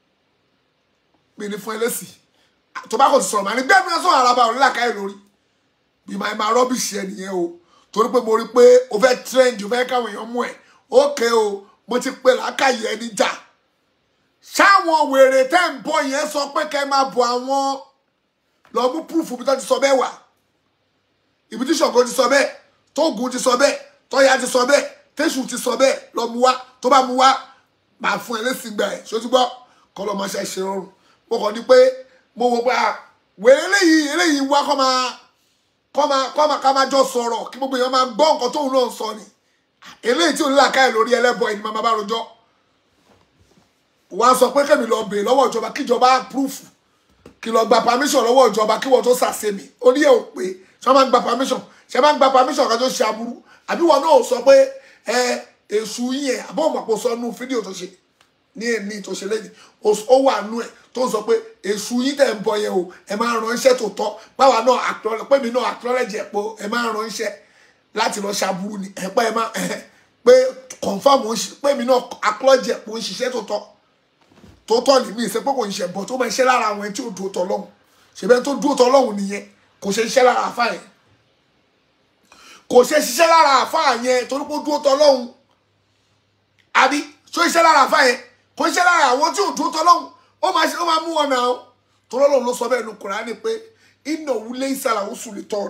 mi ní fún ẹlẹ́sì tó bá kò ti sọ̀rọ̀ màá ní bẹ́ẹ̀ mi náà sọ̀rọ̀ araba òní làkàyè lórí bí màá máa rubbish ẹ nìyẹn o torí pé mo rí pé o fẹ́ trend o fẹ́ káwọn èèyàn mú ẹ ókè o mo ti pe làákàyè ẹni jà ṣáwọn wèrè tẹ́ ń bọ̀ yẹn sọ pé kẹ́ máa bọ̀ àwọn lọ mú púrúfù bí tó ti sọ bẹ́ẹ̀ wà ibi tí Ṣàngó ti sọ bẹ́ẹ̀ tóògùn ti sọ bẹ́ẹ̀ tọ́yà ti sọ bẹ́ẹ̀ tẹ́sù ti sọ bẹ́ẹ̀ lọ mú wá tó bá mú wá máa fún ẹ lẹ́sìn gbà ẹ̀ ṣó ti gbọ́ kọ́ lọ́ máa ṣe ṣe rọrùn mo kàn ní pé mo wò pé wèrè eléyìí eléyìí wá kọ́ máa kọ́ máa kọ́ máa ká máa jọ sọ̀rọ̀ kí gbogbo èèyàn máa gbọ́ nǹkan tóun náà sọ ni eléyìí tí ò ní làákàyè lórí ẹlẹ́bọ ẹni máa bá rojọ́ wọ́n á sọ pé kẹ́mi lọ bèè lọ́wọ́ ìjọba kíjọba púrúfù kí lọ gba permission lọ́wọ́ ìjọba kí wọ́n tó sàṣe mi ó ní èò pé ṣé wọ́n máa ń gba permission ṣé máa ń gba permission kan tó ṣe aburú àbí wọn náà sọ pé ẹ èṣù yẹn àbọ̀ òmàpọ̀ sọ nù fídíò tó ṣe ní èmi tó ṣe lẹ́yìn ó wà nù ẹ̀ tó ń sọ pé èṣù yín tẹ̀ ń bọ yẹn o ẹ máa ran iṣẹ́ tó tọ́ báwa náà pé mi náà acknowledge ẹ̀ pé ẹ máa ran iṣẹ́ láti lọ ṣaburú ni ẹ pé ẹ máa pé confam pé mi náà acknowledge ẹ̀ pé ó ń ṣiṣẹ́ tó tọ́ tó tọ́ ní mí ìṣe pé kò ń ṣe bọ̀ tó máa ṣe lára àwọn ẹni tí ò dúró tọ́ lọ́hùn ṣèbẹ́ tó dúró tọ́ lọ́hùn nìyẹn kò ṣe iṣẹ́ lára àfa yẹn kò ṣe ṣiṣẹ́ lára àfa yẹn torí pé ó dúró tọ́ lọ́hùn àbí ṣó iṣẹ́ lára àfa yẹn kò iṣẹ́ lára àwọn tí ò dúró tọ́ lọ́hùn ó máa ṣe ó máa mú wọn náà tó lọ́lọ́hùn ló sọ bẹ́ẹ̀ nu Kùránì pé iná wulé ìsàlà ó sùn lè tọ́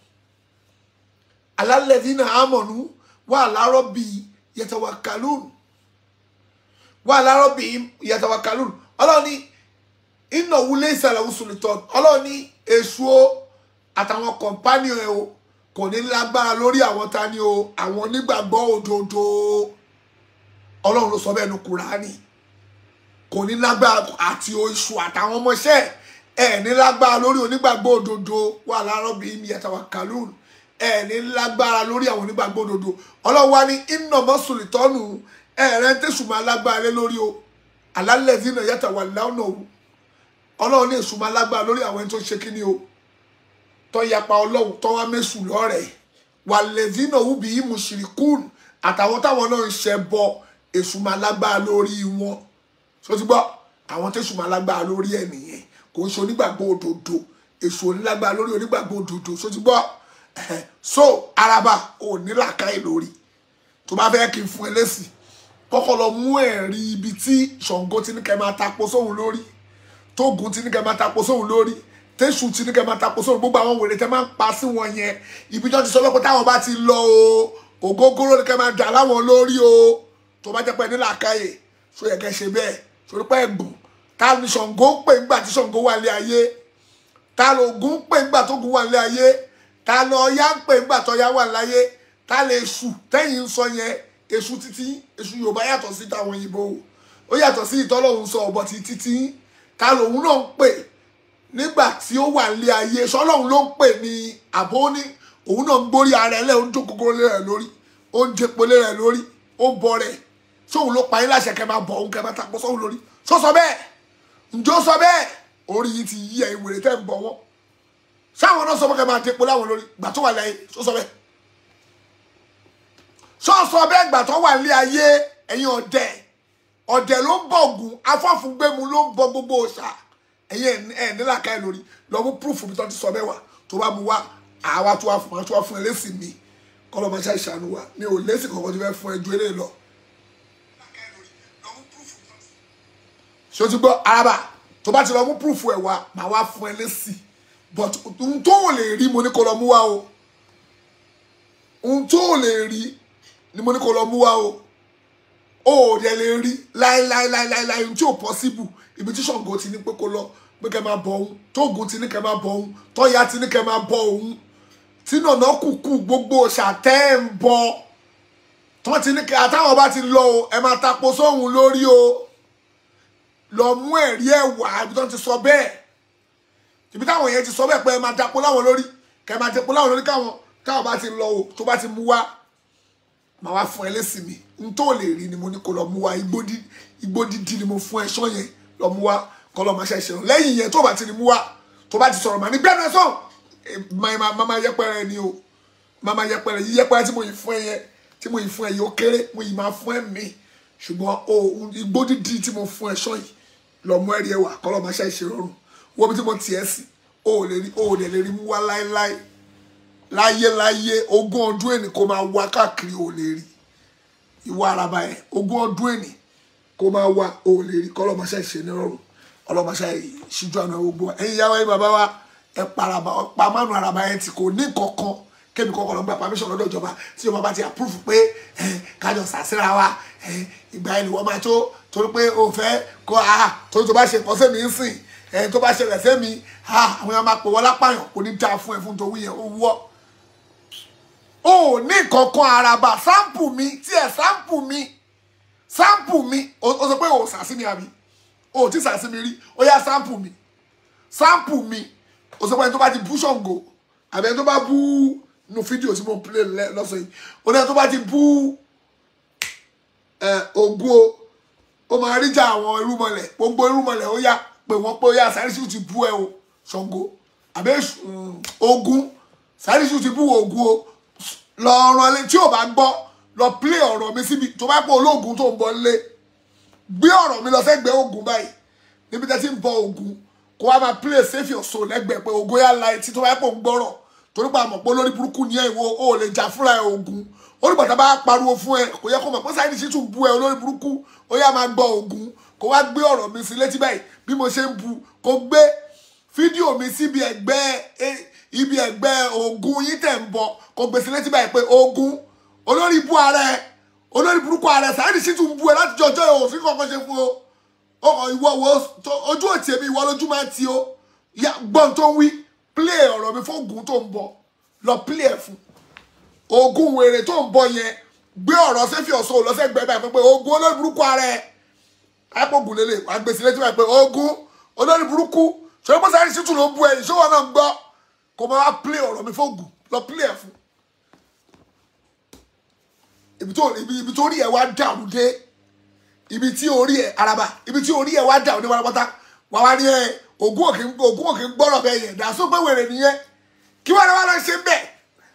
alálẹ́dínà àmọ̀nù wà lárọ́ bíi yatawakkalun wà lárọ́ bí yatawakkalun ọlọ́ọ̀ni iná wulẹ̀ ìsàlẹ̀ òsùlùtọ̀ ọlọ́ọ̀ni èṣù o àtàwọn kọ̀mpánì ẹ̀ o kò ní lágbára lórí àwọn tani o àwọn onígbàgbọ́ òdodo ọlọ́run ló sọ bẹ́ẹ̀ nu kùránì kò ní lágbára àti èṣù àtàwọn ọmọọṣẹ́ ẹ̀ ní lágbára lórí onígbàgbọ́ òdodo wà lárọ́ bí yatawakkalun ẹ̀ ní lágbára lórí àwọn onígbàgbọ́ òdodo ọlọ́run wá ní iná mọ́sùlùtọ́nù ẹ̀rẹ́ ń tẹ̀sùn máa lágbára lé lórí o alálẹ̀ náà yàtọ̀ wà lánà o ọlọ́run ní èṣù máa lágbára lórí àwọn ẹni tó ṣe kíni o tó yapa ọlọ́run tó wá mẹ́sù lọ́rẹ̀ wà lẹ́dínà wúbi mùsùlùkùn àtàwọn táwọn náà ń ṣe bọ èṣù máa lágbára lórí wọn tó ti gbọ́ àwọn tẹ̀sù máa lágbára lórí ẹ̀ nìyẹn kò ń ṣe onígbàgbọ́ òdodo èṣù onílágbára lórí onígbàgbọ́ òdodo tó ti gbọ́ so araba ò ní làákàyè lórí tó bá fẹ́ kí n fún ẹ lésì kọ́kọ́ lọ mú ẹ̀rí ibi tí ṣàngó ti ní kẹ́ máa tapo sóhun lórí tóògùn ti ní kẹ́ máa tapo sóhun lórí tẹ́sù ti ní kẹ́ máa tapo sóhun gbogbo àwọn wèrè tẹ́ máa ń pa sí wọn yẹn ibi tó ti sọ pé táwọn bá ti lọ o ògógóró ni kẹ́ máa dà láwọn lórí o tó bá jẹ́ pé ní làákàyè so yẹ kẹ́ ṣe bẹ́ẹ̀ torí pé ẹ̀gbọ́n ta ni ṣàngó ń pè ńgbà tí ṣàngó wà lé ayé ta ló Ògún ń pè ńgbà tó Ògún wà lé ayé ta ló Ọya ń pè ńgbà tó Ọya wà láyé ta lè èṣù tẹ́yìn ń sọ yẹn èṣù títí èṣù Yorùbá yàtọ̀ sí táwọn òyìnbó ó yàtọ̀ sí ìtọ́lọ́hún sọ ọ̀bọ̀ ti títí ta lòun náà ń pè nígbà tí ó wà lé ayé sọlọ́hún ló ń pè ní àbó ní òun náà ń gbórí ara ẹ̀ lẹ́ ó ń jókòó lé rẹ̀ lórí ó ń jẹpo lé rẹ̀ lórí ó ń bọ rẹ̀ sóhun ló pa yín láṣẹ kẹ́ máa bọ̀ òun kẹ́ máa tapọ̀ sóhun lórí sọ sọ bẹ́ẹ̀ ǹjọ́ sọ bẹ́ẹ̀ orí yìí ti yí ẹ̀yin wèrè tẹ́ ń bọ̀ wọ́n sáwọn náà sọ pé kẹ́ máa jẹpo láwọn lórí gbà tó wà láyé sọ sọ bẹ́ẹ̀ sọ sọ bẹ́ẹ̀ gbà tó wà lé ayé ẹ̀yin ọ̀dẹ̀ ọ̀dẹ̀ ló ń bọ̀ ògùn afọ́fúngbẹ́mu ló ń bọ gbogbo òòṣà ẹ̀yin ẹ̀ nílàkà ẹ̀ lórí lọ mú púrúfù mi tó ti sọ bẹ́ẹ̀ wá tó bá mu wá àwa tó wá fún wa tó wá fún ẹ lẹ́sìn mi kọ́ lọ́ máa ṣe àìsànù wa mi ò lẹ́sìn kankan tó fẹ́ fún ẹ ju eléyìí lọ. ṣé o ti gbọ́ araba tó bá ti lọ mú púrúfù ẹ̀ wá màá wá fún ẹ lẹ́sìn but ohun tó ò lè rí mo ní kó lọ mú wá o ohun tó ò lè rí ni mo ní kó lọ mú wá o ó dẹ̀ lè rí láéláéláéláé ohun tí ò possible ibi tí Ṣàngó ti ní pé kó lọ pé kẹ́ máa bọ òun tóògùn ti ní kẹ́ máa bọ òun tọ́ya ti ní kẹ́ máa bọ òun tí nànà kùkù gbogbo ṣàtẹ́ ń bọ tọ́ ti ní kẹ́ àtàwọn bá ti lọ o ẹ máa tapo sóhun lórí o lọ mú ẹ̀rí ẹ̀ wá ibi tó ti sọ bẹ́ẹ̀ ibi táwọn yẹn ti sọ bẹ́ẹ̀ pé ẹ máa dapo láwọn lórí kẹ́ máa dapo láwọn lórí káwọn táwọn bá ti lọ o tó bá ti mú wá màá wá fún ẹ lẹ́sìn mi n tó lè rí ni mo ní kó lọ mú wá igbó dídí ni mo fún ẹ sọ yẹn lọ mú wá kọ́ lọ máa ṣe ìṣẹ̀rùn lẹ́yìn yẹn tó bá ti rí mú wá tó bá ti sọ̀rọ̀ mà ní gbẹ́nu ẹ sọ̀n máa yẹpẹrẹ ni o máa yẹpẹrẹ yí yẹpẹrẹ tí mo yìí fún ẹ yẹn tí mo yìí fún ẹ yìí ó kéré mo yìí máa fún ẹ mi ṣùgbọ́n o igbó dídí tí mo fún ẹ sọ yìí lọ mú ẹrí ẹ wá kọ́ lọ máa ṣe ìṣẹ̀rùn wọ́n bí tí mo tiẹ̀ sí o ò lè rí o ò lè rí mú wá láéláé láyé láyé ogún ọdún ènì kó máa wá káàkiri ò lè rí ìwà araba yẹn ogún ọdún ènì kó máa wá ò lè rí kọ́ lọ máa ṣe ìṣẹ̀ nírọ̀rùn ọlọmọṣẹ ṣíjú àná gbogbo ẹ̀yin yàwó ẹ̀yin bàbá wa ẹ paraba pa mánu araba yẹn tí kò ní kankan kébi kankan lọ gba permission lọ́dọ̀ ìjọba tí ìjọba bá ti approve pé kájọ sàṣírà wa ìgbà ẹni wọ́n máa tó torí pé o fẹ́ kó a torí tó bá ṣe nǹkan sẹ́mi ń sìn ẹni tó bá ṣẹlẹ̀ sẹ́mi àwọn èèyàn máa pè wọ́n lápàyàn kò ní dáa fún ẹ fún tòwú yẹn ó wọ́ o ní kankan araba sample mi tí ẹ sample mi sample mi o sọ pé o sàṣí mi àbí o ti sàṣí mi rí ó yá sample mi sample mi o sọ pé ẹni tó bá ti bú Ṣàngó àbẹ ẹni tó bá bú nu fídíò tí mo play lọ́sọ̀ yìí o ní ẹni tó bá ti bú Ògún o ó máa rí jà àwọn irúmọlẹ̀ gbogbo irúmọlẹ̀ ó yá pé wọ́n pé ó yá Sàrísù ti bú ẹ o Ṣàngó àbẹ Ògún Sàrísù ti bú Ògún o lọ́ọ̀rọ̀ lé tí ò bá gbọ́ lọ play ọ̀rọ̀ mi síbi tó bá pọ̀ olóògùn tó ń bọ̀ lé gbé ọ̀rọ̀ mi lọ sẹ́gbẹ̀ẹ́ Ògún báyìí níbi tẹ́ ti ń bọ Ògún kó wá máa play save your soul lẹ́gbẹ̀ẹ́ pé Ògún yá la etí tó bá pọ̀ ń gbọ́rọ̀ torí pa àmọ̀ pé olórí burúkú ni ẹ̀ ìwọ o lè jà fúnra ẹ̀ Ògún olùbàdàn bá pariwo fún ẹ kò yẹ kó mọ̀ pé Saheed Shittu bu ẹ olórí burúkú ó yá máa gbọ́ Ògún kó wá gbé ọ̀rọ̀ mi sí létí báyìí bí mo ṣe ń bu kó gbé fídíò mi síbi ẹ̀gbẹ́ ibi ẹ̀gbẹ́ Ògún yín tẹ̀ ń bọ̀ kó gbé sí létí báyìí pé Ògún olórí bú ara ẹ olórí burúkú ara ẹ Saheed Shittu ń bu ẹ láti jọjọ́ ẹ òfin kankan ṣe fún o ọkọ̀ ìwọ wo ojú òtí èmi ìwọ lójú máa ti o gbọ́n tó ń wí play ọ̀rọ̀ mi fún Ògún tó ń bọ̀ lọ play ẹ̀ fún Ògún wèrè tó ń bọ̀ yẹn gbé ọ̀rọ̀ sẹ́fì ọ̀ṣọ́ lọ́sẹ̀gbẹ́ báyìí pé Ògún olórí burúkú ara ẹ̀ àpògùn lélẹ̀ wàá gbèsè létí báyìí pé Ògún olórí burúkú ṣọlá pé Saheed Shittu ló ń bú ẹ ìṣòwò náà ń gbọ́ kó máa play ọ̀rọ̀ mi fún Ògún lọ play ẹ̀ fún ibi tó rí ẹ wá dàrú dé ibi tí orí ẹ araba ibi tí orí ẹ wá dàrú dé pátápátá wà wá ní ẹ Ògún òkè Ògún òkè gbọ́rọ̀ bẹ́ẹ̀ yẹn dàsó pé wèrè nìyẹn kí wọ́n lè wá lọ ṣe bẹ́ẹ̀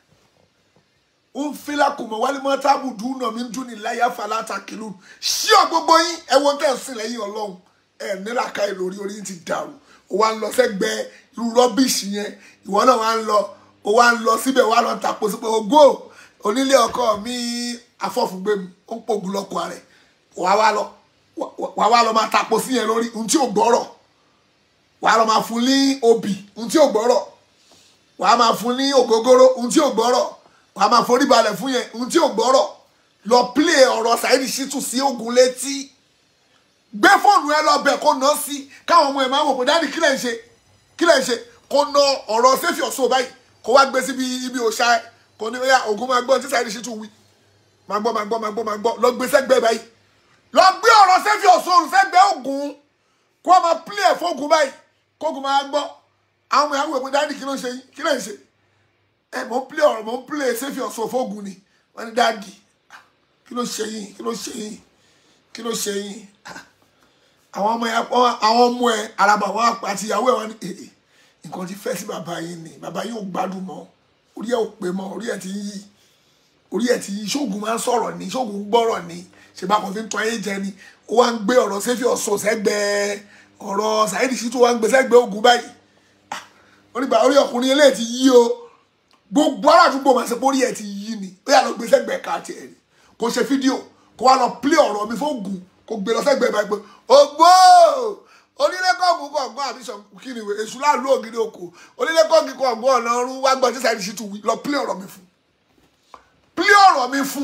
ń fila kùmọ̀ wálé mọ́ tábù dùn náà mi ń dún ní láyà falata kìlú ṣí ọ gbogbo yín ẹ̀wọ̀n tẹ̀ sí lẹ́yìn ọlọ́run ẹ̀ nílà ká ẹ̀ lórí orí ti dàrú ó wá ń lọ sẹ́gbẹ̀ẹ́ irú rọ́bìṣì yẹn ìwọ náà wá ń lọ ó ó wá ń lọ síbẹ̀ wá lọ tapo sí pé ògbó onílé ọkọ mi afọ́fúngbé mi ó ń pògùn lọ́kọ rẹ̀ wàá wá lọ wàá wá lọ máa tapo sí yẹn lórí ohun tí ò gbọ́rọ̀ wàá lọ máa fún ní obì ohun tí ò gbọ́rọ̀ wàá máa fún ní ògógóró ohun tí ò gbọ́rọ̀ wàá máa forí balẹ̀ fún yẹn ohun tí ò gbọ́rọ̀ lọ play ọ̀rọ̀ Saheed Shittu sí ogun létí gbé fóònù ẹ lọ bẹ̀ kó ná sí káwọn ọmọ ẹ máa wò pé dáàdì kí lẹ̀ ń ṣe kí lẹ̀ ń ṣe kó ná ọ̀rọ̀ sẹ́fì ọ̀ṣọ́ báyìí kó wá gbé síbi ibi òṣà ẹ kó ní oya ogun máa gbọ́ tí Saheed Shittu wí máa gbọ́ máa gbọ́ máa gbọ́ máa gbọ́ lọ gbé sẹ́gbẹ́ báyìí lọ gbé ọ̀rọ̀ sẹ́fì ọ̀ṣọ́ òrùn sẹ́gbẹ́ ogun kó máa play ẹ̀ fóògùn báyìí kóògùn máa gbọ́ àwọn ọmọ ìyàwó ìpín dáàdì kí ló ń ṣe yín kí ló ń ṣe ẹ mò ń play ọ̀rọ̀ mò ń play sẹ́fì ọ̀ṣọ́ fóògùn ni wọ́n ní dáàdì kí ló ṣe yín kí ló ṣe yín kí ló ṣe yín àwọn ọmọ ẹ àwọn ọmọ ẹ araba wọn àti ìyàwó ẹ wọn ní èè nǹkan ti fẹ́ sí bàbá yín ni bàbá yín ò gbádùn mọ́ orí ẹ ò pé mọ́ orí ẹ ti ń yí orí ẹ ti yí ṣóògùn máa ń sọ̀rọ̀ ni ṣóògùn gbọ́rọ̀ ni ṣèbá kan fi ń tọ́ ayé jẹ ni ó wá ń gbé ọ̀rọ̀ sẹ́fì ọ̀ṣọ́ sẹ́gbẹ̀ẹ́ ọ̀rọ̀ Saheed Shittu wá ń gbé sẹ́gbẹ̀ẹ́ ogun báyìí onígbà orí ọkùnrin eléyìí ti yí o gbogbo aládùúgbò máa ṣe pé orí ẹ ti yí ni ó yà lọ gbé sẹ́gbẹ̀ẹ́ ká tiẹ̀ ni kò ṣe fídíò kó wá lọ plé ọ̀rọ̀ mi fóògùn kó gbé lọ sẹ́gbẹ̀ẹ́ báyìí pé ògbó onílé kọ́ọ̀gù kọ̀ọ̀gbọ́n àbí sọ kí ni èṣù láàlú ògiri oko onílé kọ́ọ̀gù kọ̀ọ̀gbọ́n ọ̀nà ọ̀run wá gbọ́ tí Saheed Shittu wí lọ plé ọ̀rọ̀ mi fún plé ọ̀rọ̀ mi fún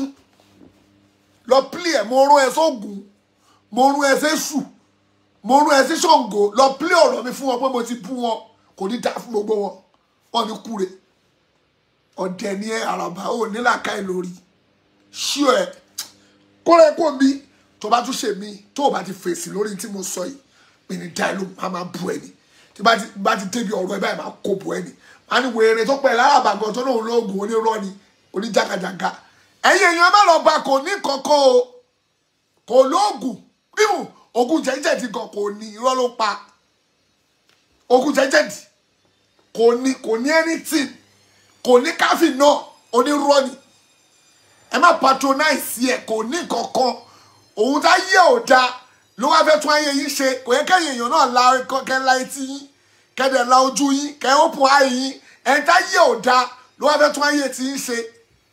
lọ plé ẹ̀ mo rún ẹ sóògùn mo rún ẹ sẹ́sù mo rún ẹ sí Ṣàngó lọ plé ọ̀rọ̀ mi fún wọn pé mo ti bú wọn kò ní dá fún gbogbo wọn wọn ní kúre ọ̀dẹ̀ ni ẹ àràbà ò nílàkà ẹ lórí ṣíọ ẹ kóra ẹ kó mi tó bá tún ṣe mí tó o bá ti fèsì lórí tí mo sọ yìí mi ní dáì ló máa máa bu ẹ ni tí bá ti bá ti débi ọ̀rọ̀ ẹ báyìí máa kó bu ẹ ni máa ní wèrè tó pẹ̀ lárabà gan tó náà lóògùn onírọ́ ni oníjàgàjàgà ẹ̀yin èèyàn má lọ bá kò ní kankan o kò lóògùn bímù ogun jẹjẹdì gan kò ní irọ́ ló pa ogun jẹjẹdì kò ní kò ní anything kò ní káfí náà onírọ́ ni ẹ má patronize ẹ kò ní kankan òun tá yé ò da ló wá fẹ́ tún ayé yín ṣe kò yẹ kẹ́yìn èèyàn náà la kẹ́ la etí yín kẹ́dẹ̀ la ojú yín kẹ́ open eye yín ẹ̀ tá yé ò da ló wá fẹ́ tún ayé tí yín ṣe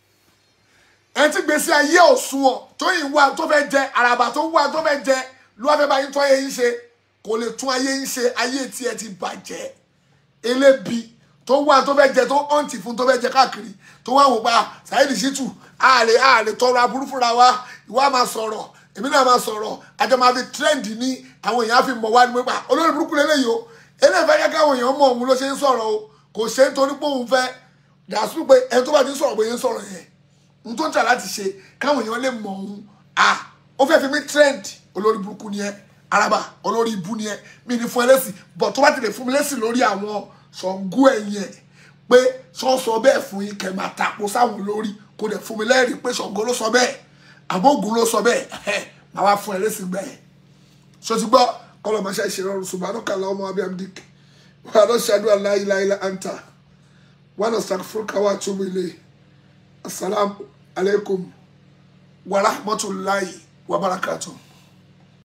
ẹ̀ tí gbèsè ayé òṣùwọ̀n tó yìn wá tó fẹ́ jẹ àràbà tó wá tó fẹ́ jẹ ló wá fẹ́ bá yín tún ayé yín ṣe kò lè tún ayé yín ṣe ayé tí ẹ ti bàjẹ́ elébi tó wá tó fẹ́ jẹ tó ọ̀ǹtì fún tó fẹ́ jẹ káàkiri tó wá wò pa Saheed Shittu àlè àlè tọrọ aburú fúnra wa ìwà máa sọ̀rọ̀ èmi náà máa sọ̀rọ̀ àjọ máa fi trend ní àwọn èèyàn fi mọ̀ wá ní pípa olórí burúkú lélẹ́yìí o eléyìí fẹ́ kẹ́kẹ́ àwọn èèyàn mọ̀ òun ló ṣe ń sọ̀rọ̀ o kò ṣe é torí pé òun fẹ́ dàsú pé ẹni tó bá ti ń sọ̀rọ̀ pé yẹn ń sọ̀rọ̀ yẹn n tó ń tà láti ṣe káwọn èèyàn lè mọ̀ òun à ó fẹ́ fi mí trend olórí burúkú ni ẹ araba olórí ibu ni ẹ mi ní fún ẹ lẹ́sìn bọ̀ tó bá ti lè fún mi lẹ́sìn lórí àwọn Ṣàngó ẹ̀yìn ẹ̀ pé sọ́sọ bẹ́ẹ̀ fún yín kẹ́ máa tapo sáwọn olórí kò dẹ̀ fún mi lẹ́rìí pé Ṣàngó ló sọ bẹ́ẹ̀ àbógun ló sọ bẹ́ẹ̀ ẹ̀ máa wá fún ẹ lẹ́sìn bẹ́ẹ̀ so ti gbọ́ kọ́lọ̀ máa ṣe ìṣèrọ̀rùn subhanaka Allahumma wa bihamdik wa nashhadu an la ilaha illa anta wa nastaghfiruka wa atubu ilayk assalamu alaikum wa rahmatullahi wa barakatuh.